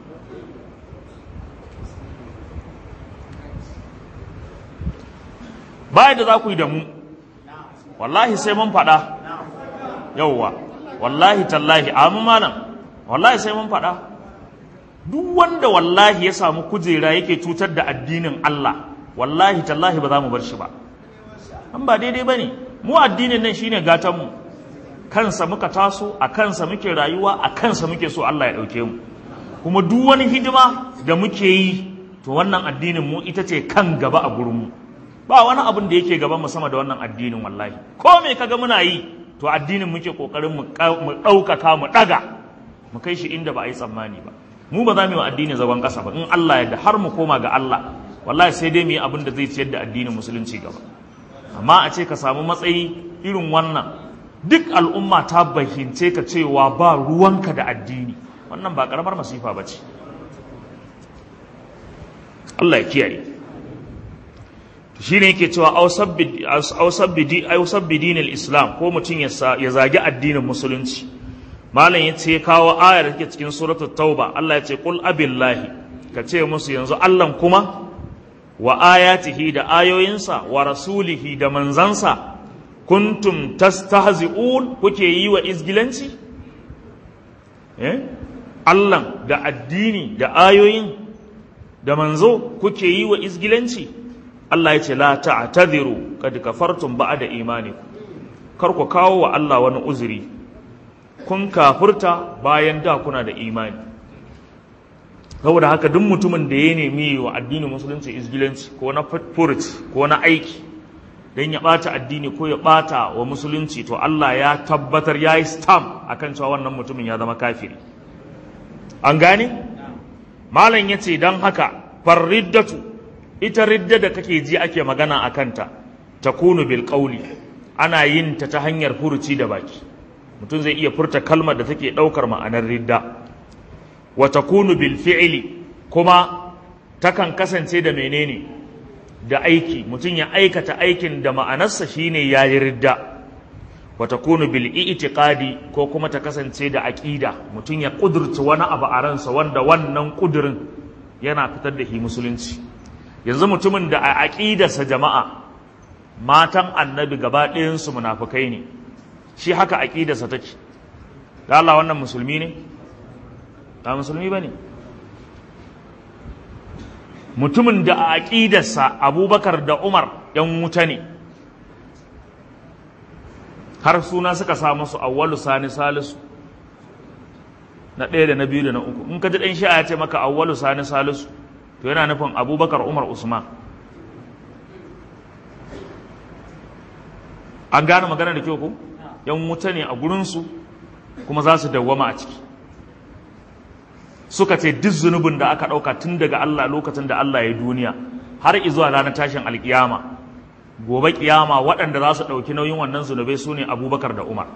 ba da za ku yi da mu wallahi sai mun faɗa yauwa wallahi tallahi amu malam wallahi sai mun faɗa duk wanda wallahi ya samu kujera yake cutar da addinin Allah wallahi tallahi ba za mu bar shi ba an ba daidai ba ne mu addinin nan shine gatanmu kansa muka taso a kansa muke rayuwa a kansa muke so Allah ya ɗauke mu kuma duk wani hidima da muke yi to wannan addinin mu ita ce kan gaba a gurinmu ba wani abin da yake gaban mu sama da wannan addinin wallahi ko me kaga muna yi to addinin muke kokarin mu ɗaukaka mu ɗaga mu kai shi inda ba a yi tsammani ba mu ba za mu yi wa addini zagon ƙasa ba in Allah yadda har mu koma ga Allah wallahi sai dai mu yi abin da zai ciyar da addinin musulunci gaba amma a ce ka samu matsayi irin wannan duk al'umma ta bahince ka cewa ba ruwanka da addini wannan ba karamar masifa ba ce Allah ya kiyaye shi ne yake cewa ausabbi dinil islam ko mutum ya zagi addinin musulunci malam ya ce kawo ayar da take cikin suratul tauba Allah ya ce qul abillahi ka ce musu yanzu Allah kuma wa ayatihi da ayoyinsa wa rasulihi da manzansa kuntum tastahzi'un kuke yi wa izgilanci eh Allah da addini da ayoyin da manzo kuke yi wa izgilanci Allah ya ce la ta'tadiru kad kafartum ba'da imanikum kar ku kawo wa Allah wani uzuri kun kafurta bayan da kuna da imani saboda haka duk mutumin da ya nemi wa addinin musulunci izgilanci ko na furuci ko na aiki don ya ɓata addini ko ya ɓata wa musulunci to Allah ya tabbatar ya yi stamp akan cewa wannan mutumin ya zama kafiri an gane malam ya ce don haka farriddatu ita ridda da kake ji ake magana a kanta ta kunu bil ƙauli ana yin ta ta hanyar furuci da baki mutum zai iya furta kalmar da take ɗaukar ma'anar ridda wa takunu bil fi'li kuma takan kasance da menene da aiki mutum ya aikata aikin da ma'anarsa shine yayi ridda wa takunu bil i'tiqadi ko kuma ta kasance da aqida mutum ya kudurci wani abu a ransa wanda wannan kudurin yana fitar da shi musulunci yanzu mutumin da a aqidarsa jama'a matan annabi gaba ɗayan su munafikai ne shi haka aqidarsa take da Allah wannan musulmi ne ba musulmi bane mutumin da a aqidarsa Abubakar da Umar yan wuta ne har suna suka sa masu awwalu sani salisu na ɗaya da na biyu da na uku in ka ji ɗan shi'a ya ce maka awwalu sani salisu to yana nufin abubakar umar usman an gane magana da kyau ko yan wuta ne a gurinsu kuma za su dawwama a ciki suka ce duk zunubin da aka ɗauka tun daga allah lokacin da allah ya duniya har izuwa ranar tashin alkiyama gobe kiyama waɗanda za su ɗauki nauyin wannan zunubai su ne abubakar da umar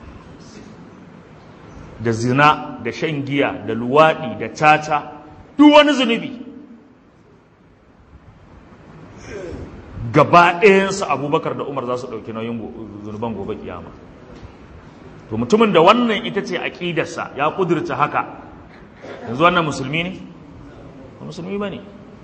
da zina da shan giya da luwaɗi da caca duk wani zunubi gaba ɗayansu abubakar da umar za su ɗauki nauyin zunuban gobe kiyama to mutumin da wannan ita ce aƙidarsa ya ƙudurta haka yanzu wannan musulmi ne ba musulmi ba ne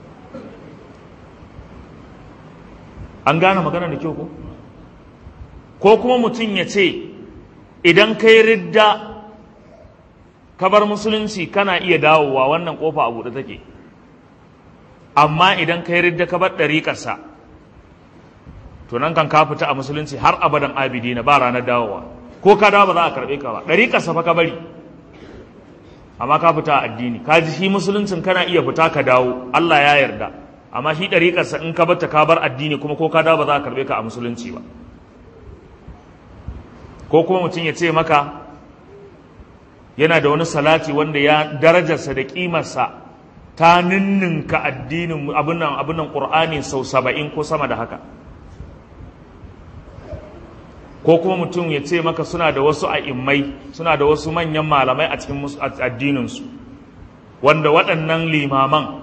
an gane magana da kyau ko ko kuma mutum ya ce idan kai ridda ka bar musulunci kana iya dawowa wannan kofa a buɗe take amma idan kai ridda ka bar ɗariƙarsa to nan kan ka fita a musulunci har abadan abidi na ba ranar dawowa ko ka dawo ba za a karɓe ka ba ɗariƙarsa fa ka bari amma ka fita a addini ka ji shi musuluncin kana iya fita ka dawo Allah ya yarda amma shi ɗariƙarsa in ka bata ka bar addini kuma ko ka dawo ba za a karɓe ka a musulunci ba ko kuma mutum ya ce maka yana da wani salati wanda ya darajarsa da ƙimarsa ta ninninka addinin abinan abinan ƙur'ani sau saba'in ko sama da haka ko kuma mutum ya ce maka suna da wasu a'immai suna da wasu manyan malamai a cikin addininsu wanda waɗannan limaman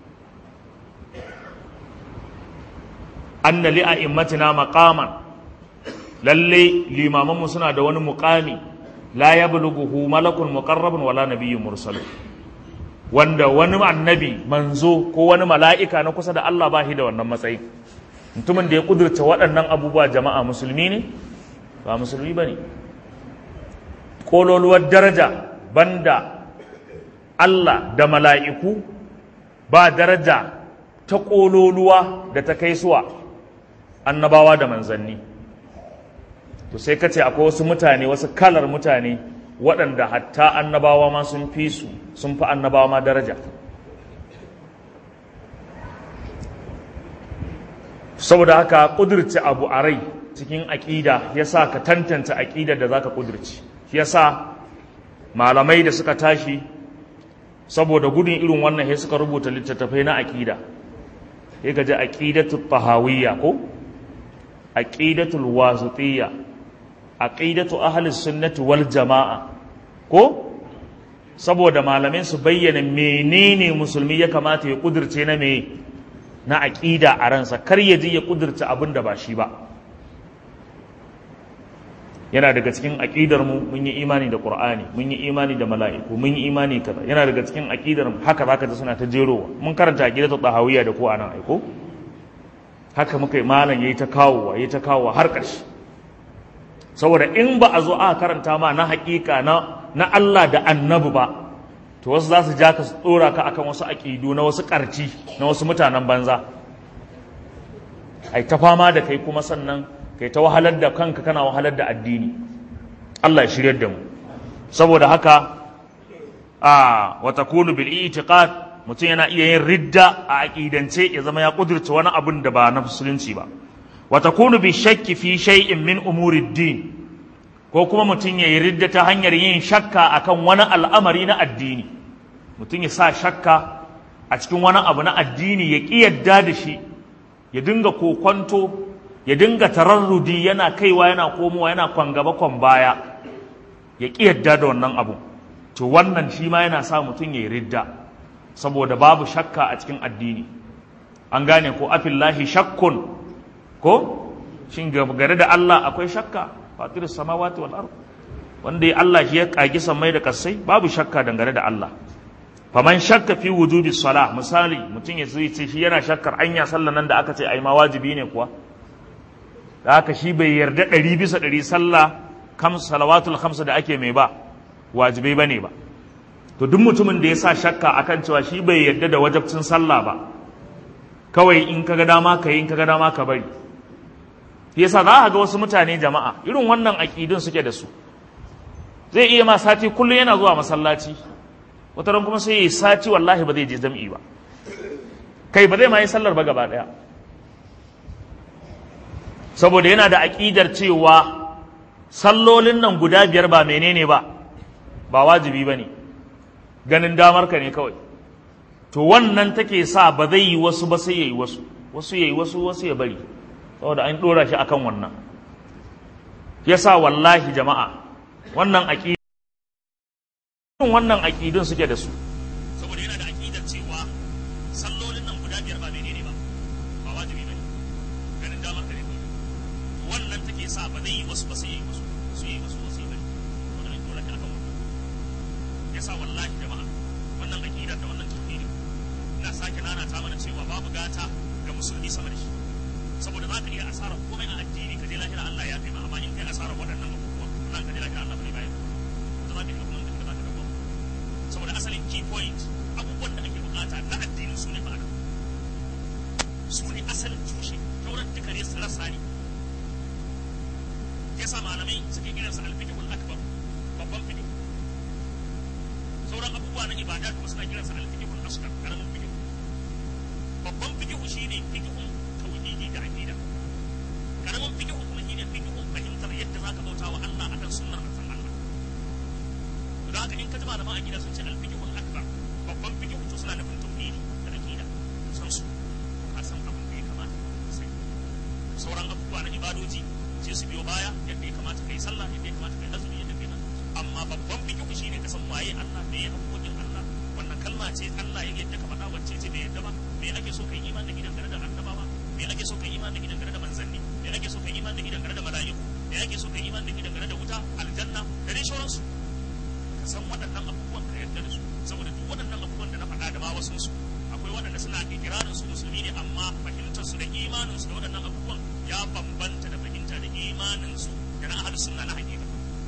anna li a'immatina maqaman lalle limamanmu suna da wani muqami la yablughuhu malakun muqarrabun wala nabiyyun mursalun wanda wani annabi manzo ko wani mala'ika na kusa da Allah ba shi da wannan matsayi mutumin da ya kudurta waɗannan abubuwa jama'a musulmi ne ba musulmi bane kololuwar daraja banda Allah da mala'iku ba daraja ta kololuwa da ta kai suwa annabawa da manzanni to sai kace akwai wasu mutane wasu kalar mutane waɗanda hatta annabawa ma sun fi su sun fi annabawa ma daraja saboda haka ƙudurci abu a rai cikin aƙida ya sa ka tantance aƙidar da za ka ƙudurci ya sa malamai da suka tashi saboda gudun irin wannan ya suka rubuta littattafai na aƙida ya gaji aƙidatul tahawiyya ko aqidatul wasitiyya aqidatu ahli sunnati wal jama'a ko saboda malamin su bayyana menene musulmi ya kamata ya kudirce na me na aqida a ransa kar ya ji ya kudirce abin da ba shi ba yana daga cikin aqidar mu mun yi imani da qur'ani mun yi imani da mala'iku mun yi imani kaza yana daga cikin aqidar mu haka zaka ji suna ta jerowa mun karanta aqidatu tahawiyya da ko anan aiko haka muka yi malam yayi ta kawowa yayi ta kawowa har ƙarshe saboda in ba a zo aka karanta ma na haƙiƙa na na Allah da annabi ba to wasu za su ja ka su tsora ka akan wasu aƙidu na wasu ƙarci na wasu mutanen banza ai ta fama da kai kuma sannan kai ta wahalar da kanka kana wahalar da addini Allah ya shiryar da mu saboda haka a wa takunu bil i'tiqad mutum yana iya yin ridda a aƙidance ya zama ya ƙudurta wani abin da ba na musulunci ba wa takunu bi shakki fi shay'in min umuri din ko kuma mutum ya yi ridda ta hanyar yin shakka akan wani al'amari na addini mutum ya sa shakka a cikin wani abu na addini ya ƙi yadda da shi ya dinga kokonto ya dinga tararrudi yana kaiwa yana komowa yana kwan gaba kwan baya ya ƙi yadda da wannan abu to wannan shi ma yana sa mutum ya yi ridda saboda babu shakka a cikin addini an gane ko afillahi shakkun ko shin gare da Allah akwai shakka fatirus samawati wal ard wanda ya Allah shi ya kagi samai da kasai babu shakka dangane da Allah faman shakka fi wujubi salah misali mutum ya zai ce shi yana shakkar anya sallan nan da aka ce ai ma wajibi ne kuwa da haka shi bai yarda ɗari bisa ɗari sallah kam salawatul khamsa da ake mai ba wajibai bane ba to duk mutumin da ya sa shakka akan cewa shi bai yarda da wajabcin sallah ba kawai in kaga dama ka yi in kaga dama ka bari yasa za a ga wasu mutane jama'a irin wannan aƙidun suke da su zai iya ma sati kullum yana zuwa masallaci wata ran kuma sai yi sati wallahi ba zai je jam'i ba kai ba zai ma yi sallar ba gaba ɗaya saboda yana da aƙidar cewa sallolin nan guda biyar ba menene ba ba wajibi ba ne ganin damar ka ne kawai to wannan take sa ba zai yi wasu ba sai ya yi wasu wasu ya yi wasu wasu ya bari saboda an ɗora shi akan wannan yasa wallahi jama'a wannan aƙidun wannan aƙidun suke da su saboda yana da aƙidar cewa sallolin nan guda biyar ba menene ba ba wajibi bane ganin damar ka ne kawai wannan take sa ba zai yi wasu ba sai yi wasu su yi wasu wasu yi bane saboda an dole ka akan wannan yasa wallahi jama'a wannan aƙidar da wannan tauhidi ina sake nanata mana cewa babu gata ga musulmi sama da shi saboda za ka iya asarar komai a addini ka je lahira Allah ya kai ma amma in kai asarar waɗannan abubuwa nan ka je lahira Allah bai bayar da za ka yi kuma da za ka dawo saboda asalin key point abubuwan da ake bukata na addini su ne ma'ana su ne asalin tushe sauran duka ne rasa ne ya sa malamai suke kiran sa alfikihul akbar babban fiqh sauran abubuwa na ibada kuma suna kiran sa alfikihul asghar karamin fiqh babban fiqh shine fiqhun tauhidi da aqida karamin fiqh kuma shine fiqhun fahimtar yadda zaka bauta wa Allah akan sunnar manzon Allah da haka in ka ji malaman aqida sun ce al-fiqhul akbar babban fiqh to suna nufin tauhidi da aqida san su ka san abin da ya kamata sai sauran abubuwa na ibadoji sai su biyo baya yadda ya kamata kai sallah yadda ya kamata kai azumi yadda kai amma babban fiqh shine ka san waye Allah me ya hukuncin Allah wannan kalma ce Allah ya yadda ka faɗa wacce ce bai yadda ba me ake so kai imani da gidan gare da annabawa me ake so kai imani da gidan gare da manzanni me ake so kai imani da gidan gare da mala'iku me ake so kai imani da gidan gare da wuta aljanna da dai sauransu ka san waɗannan abubuwan ka yarda da su saboda duk waɗannan abubuwan da na faɗa da ma wasu su akwai waɗanda suna ikirarin su musulmi ne amma fahimtar su da imanin su da waɗannan abubuwan ya bambanta da fahimta da imanin su da na ahlus sunna na hakika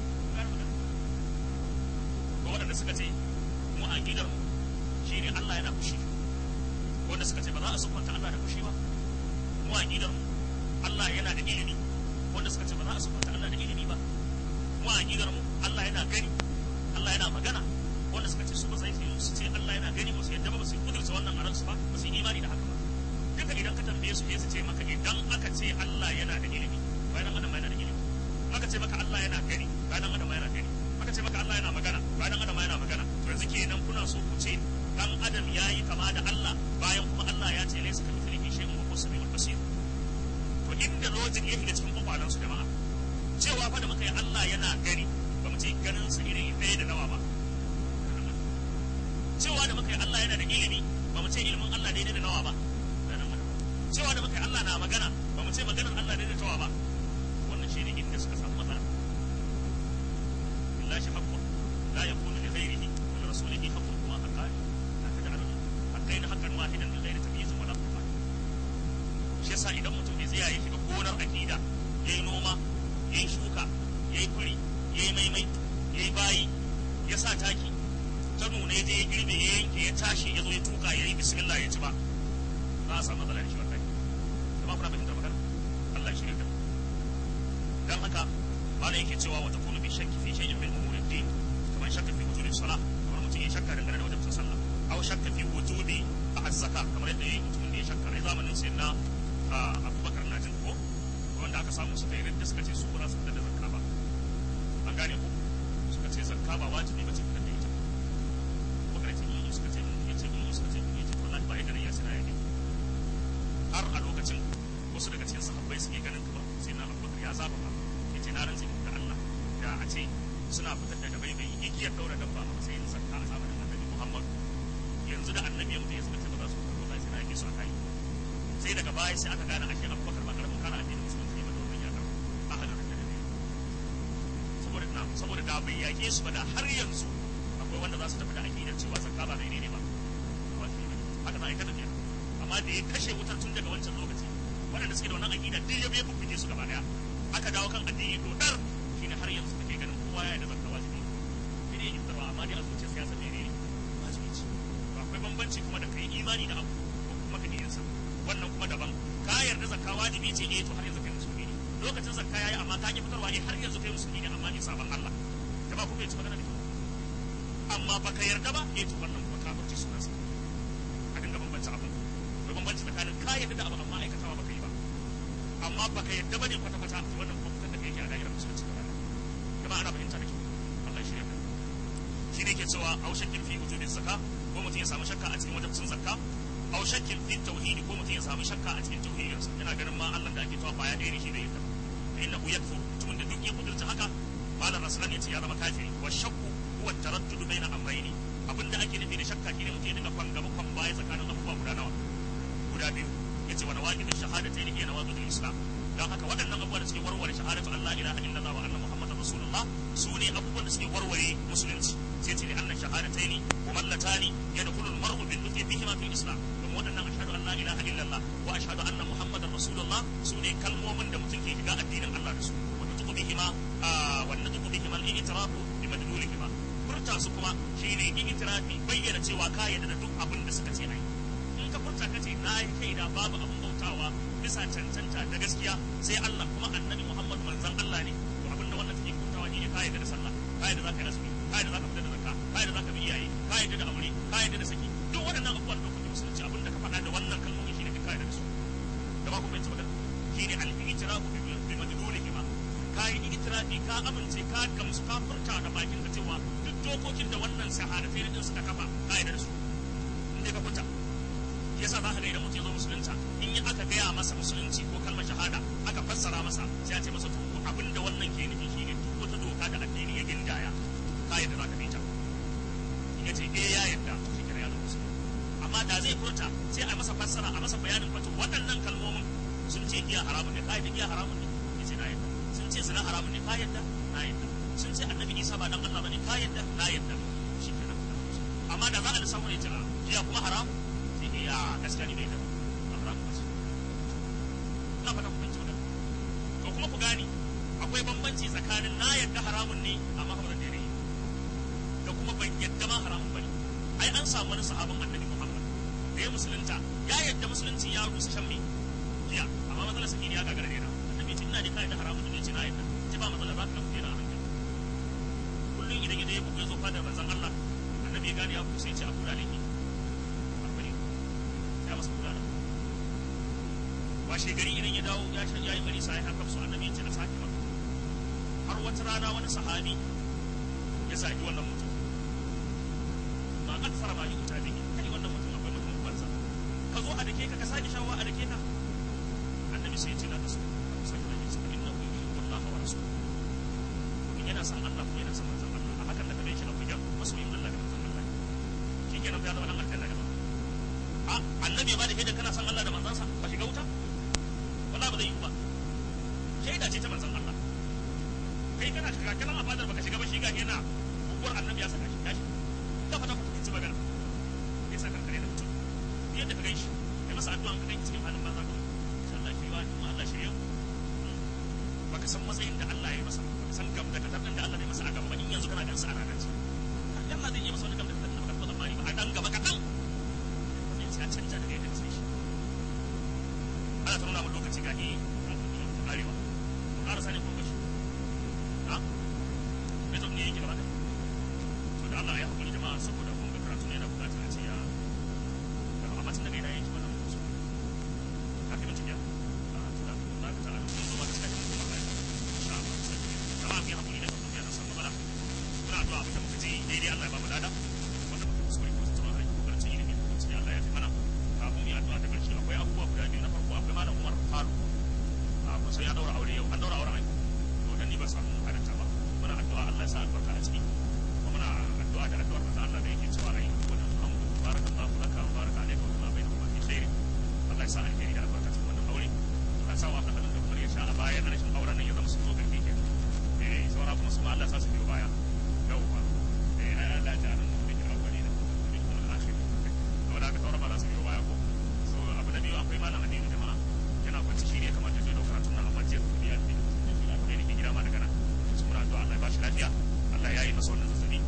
ko waɗanda suka ce mu aqidar mu shine Allah yana fushi wanda suka ce ba za a sufanta Allah da fushi ba mu aqidar mu Allah yana da ilimi wanda suka ce ba za a sufanta Allah da ilimi ba mu aqidar mu Allah yana gani Allah yana magana wanda suka ce su ba sai su ce Allah yana gani ba su yadda ba su kudurta wannan a ransu ba ba su yi imani da haka ba duka idan ka tambaye su su ce maka idan aka ce Allah yana da ilimi bayan adam yana da ilimi aka ce maka Allah yana gani bayan adam yana gani aka ce maka Allah yana magana bayan adam yana magana to yanzu kenan kuna so ku ce dan adam yayi kama da Allah bayan kuma Allah ya ce laysa ka mithlihi shay'un wa huwa samiul basir to inda logic ya shiga cikin kwakwalansu jama'a cewa fa da muka yi Allah yana gani ba mu ce ganin sa iri ɗaya da nawa ba cewa da muka yi Allah yana da ilimi ba mu ce ilimin Allah daidai da nawa ba cewa da muka yi Allah na magana ba mu ce maganar Allah daidai da tawa ba wannan shi ne inda suka samu matsala billahi haqqun la yakunu li ghayrihi wa li rasulihi haqqun kuma haqqani la taj'alu haqqaina haqqan wahidan min ghairi tamyiz wa la furqan shi yasa idan mutum bai tsaya ya shiga gonar aqida yayi noma yayi shuka yayi kuri yayi maimai yayi bayi ya sa taki ta nuna ya je ya girbe ya yanke ya tashi ya zo ya tuka ya yi bismillah ya ci ba za a samu matsala da shi wallahi kuma kuna fahimtar magana Allah ya shirya da dan haka malam yake cewa wata kunu bi shakki fi shay'in min umurid din kamar shakka fi wujubi salah kamar mutum ya shakka dangane da wajibin sallah aw shakka fi wujubi az-zakat kamar yadda yayi mutumin da ya shakka ai zamanin sayyidina Abubakar na jin ko wanda aka samu suka yi rinda suka ce su ba za su fitar da zakka ba an gane ko suka ce zakka ba wajibi ba ce fitar da ita bakar ce in suka ce in ce in suka ce in ce wallahi ba yadda ya sana yake har a lokacin wasu daga cikin sahabbai suke ganin kamar sai na Abubakar ya zaba ba yace na rantsi da Allah da a ce suna fitar da dabai bai igiyar daura dabba a matsayin zakka a zamanin Annabi Muhammad yanzu yanzu da annabi ya mutu ya suka ce ba za su fito ba sai na yake su a kai sai daga baya sai aka gane ashe abubakar ba karamin kana addinin musulunci ne ba da wannan yakar a halin da ne saboda na saboda da bai yake su ba da har yanzu akwai wanda za su tafi da aqidar cewa zakka ba menene ba wajibi ne haka na aikata ne amma da ya kashe wutar tun daga wancan lokaci waɗanda suke da wannan aqida duk ya bai bubbuke su gaba daya aka dawo kan addini dodar shine har yanzu kake ganin kowa ya da zakka wajibi ne ne yin tarwa amma dai a zuciyarsa ya san menene wajibi ce to akwai bambanci kuma da kai imani da abu ko kuma ka iya sa wannan kuma daban ka yarda zakka wajibi ce eh to har yanzu kai musulmi ne lokacin zakka yayi amma ka ki fitarwa eh har yanzu kai musulmi ne amma ne sabon Allah jama'a ku bai ci magana da kyau amma baka yarda ba eh to wannan kuma kafirci sunansa a dinga bambanta abin da bambanci tsakanin ka yarda da abu amma aikatawa baka yi ba amma baka yarda bane kwata kwata to wannan kuma fitar da kai yake a da'irar musulunci gaba ɗaya jama'a ana fahimta da kyau Allah ya shirya ka shi ne ke cewa au shakkin fi wujudin zakka ko mutum ya samu shakka a cikin wajibcin zakka au shakkin fi tauhidi ko mutum ya samu shakka a cikin tauhidinsa yana ganin ma Allah da ake tawa baya ɗaya ne shi bai yarda ba fa innahu yakfur mutumin da duk ya kudurta haka malam rasulan yace ya zama kafiri wa shakku huwa taraddudu baina amrayni abinda ake nufi da shakka shine mutum ya dinga kwan gaba kwan baya tsakanin abubuwa guda nawa guda biyu yace wa nawaqidu shahadatayn hiya nawaqidul islam dan haka waɗannan abubuwa da suke warware shahadatu Allah ilaha illallah wa anna muhammadar rasulullah su ne abubuwan da suke warware musulunci sai ce annan shahadatayn mumallatani yadkhulul mar'u bil lutfi bihima fil islam kuma waɗannan ashhadu an la ilaha illallah wa ashhadu anna muhammadar rasulullah su ne kalmomin da mutum ke shiga addinin Allah da su wa nutuqu bihima wa nutuqu bihima al-i'tirafu bi madlulihima furta su kuma shine i'tirafi bayyana cewa ka yarda da duk abin da suka ce ai in ka furta ka ce na yi kaida babu abin bautawa bisa cancanta da gaskiya sai Allah kuma annabi Muhammad manzon Allah ne to abin da wannan take furtawa ne ka yarda da sallah ka yarda zaka yi azumi ka yarda zaka fita da zakka ka yarda zaka bi iyaye ka yarda da aure ka yarda da saki duk waɗannan abubuwan da kuke musulunci abin da ka faɗa da wannan kalmomi shine ka yarda da su da ba ku bai magana shine al-i'tirafu bi madlulihima ka yi itirafi ka amince ka gamsu ka furta da bakin ka cewa duk dokokin da wannan shahadatai din suka kafa ka yarda da su in dai ka furta yasa za ka ga idan mutum ya zo musulunta in yi aka gaya masa musulunci ko kalmar shahada aka fassara masa sai a ce masa to abin da wannan ke nufi shine duk wata doka da addini ya gindaya ka yarda za ka bi ta in ya ce eh ya yarda shi kira ya zo musulunci amma da zai furta sai a masa fassara a masa bayanin wato waɗannan kalmomin sun ce giya haramun ne ka yarda giya haramun ne ya ce na yarda sun ce zina haramun ne ka yarda na yarda sun ce annabi isa ba dan Allah bane ka yarda na yarda shi kenan amma da za a lissafa ne ta giya kuma haram sai ke ya gaskiya ne bai da haram ba ce na fata ku fahimci magana to kuma ku gane akwai bambanci tsakanin na yarda haramun ne amma ba zan daina yi da kuma ban yarda ma haramun bane ai an samu wani sahabin annabi Muhammad da ya musulunta ya yarda musulunci ya rusa shan mai giya amma matsalar sakini ya gagara daina annabi ce ina da kai da haramun ne ce na yarda ce ba matsala za ka dan daina a hankali kullum idan ya je ya bugu ya zo fadar manzon Allah annabi ya gane ya bugu sai ya ce a kula laifi arba'in ya masa kula da washe gari idan ya dawo ya ya yi bari sai haka su annabi ya ce a sake maka har wata rana wani sahabi ya saki wannan mutum ma akfara ma yuta bihi kai wannan mutum akwai mutum banza ka zo a dake ka ka sake shawa a dake ka annabi sai ya ce la tasu sai ya ce inna hu yuhibbullaha wa rasuluhu in yana son Allah kuma yana son manzon Allah a hakan da ka shi akwai jan masoyin Allah da manzon Allah shi kenan ya zama dan aljanna gaba a annabi ba da shaida kana son Allah da manzansa ba shiga wuta wala ba zai yi ba shaida ce ta manzon Allah kai kana shiga kana a fadar baka shiga ba shiga yana hukumar annabi ya saka shi ya shi da fata ku ci magana ya sa kankare da mutum yadda ka ganshi kai masa addu'a ka ganshi cikin halin banza kawai insha Allah shi wa kuma Allah shirya baka san matsayin da Allah ya masa baka san gam da katar da Allah ya masa a gaba in yanzu kana gansa a ranar ce Allah zai yi masa wani gam da katar da baka taɓa tsammani ba a dan gaba kaɗan sai ya canja daga yadda ka san shi ana ta nuna mu lokaci ga eh arewa ƙara sani kun gashi ha me to ne yake gaba da to da Allah ya hakuri jama'a saboda kun ga karatu ne da bukatar a ce ya da amma tun daga ina yake wannan musu ka kai mutum ya a to da za ka ta kun zo ba ka sake kuma ba insha Allah sai jama'a mu hakuri da kuma ya san matsala muna addu'a abin da muka ji daidai Allah ya ba mu lada wanda muka kuskure ko tsama ai ko karanci ilimi ko tsaya Allah ya fi mana kafin mu yi addu'a ta karshe akwai abubuwa guda biyu na farko akwai malam Umar Faru a kusa ya daura aure yau an daura auren ai to dan ni ba samu halarta ba muna addu'a Allah ya sa albarka a ciki kuma muna addu'a da addu'ar manzo Allah da yake malam Aminu jama'a yana kwanci shi ne ya kamata ya zo karatun nan amma jiya kuma ya fi ne ne gida ma daga nan su muna addu'a Allah ya bashi lafiya Allah ya yi masa wannan zazzabi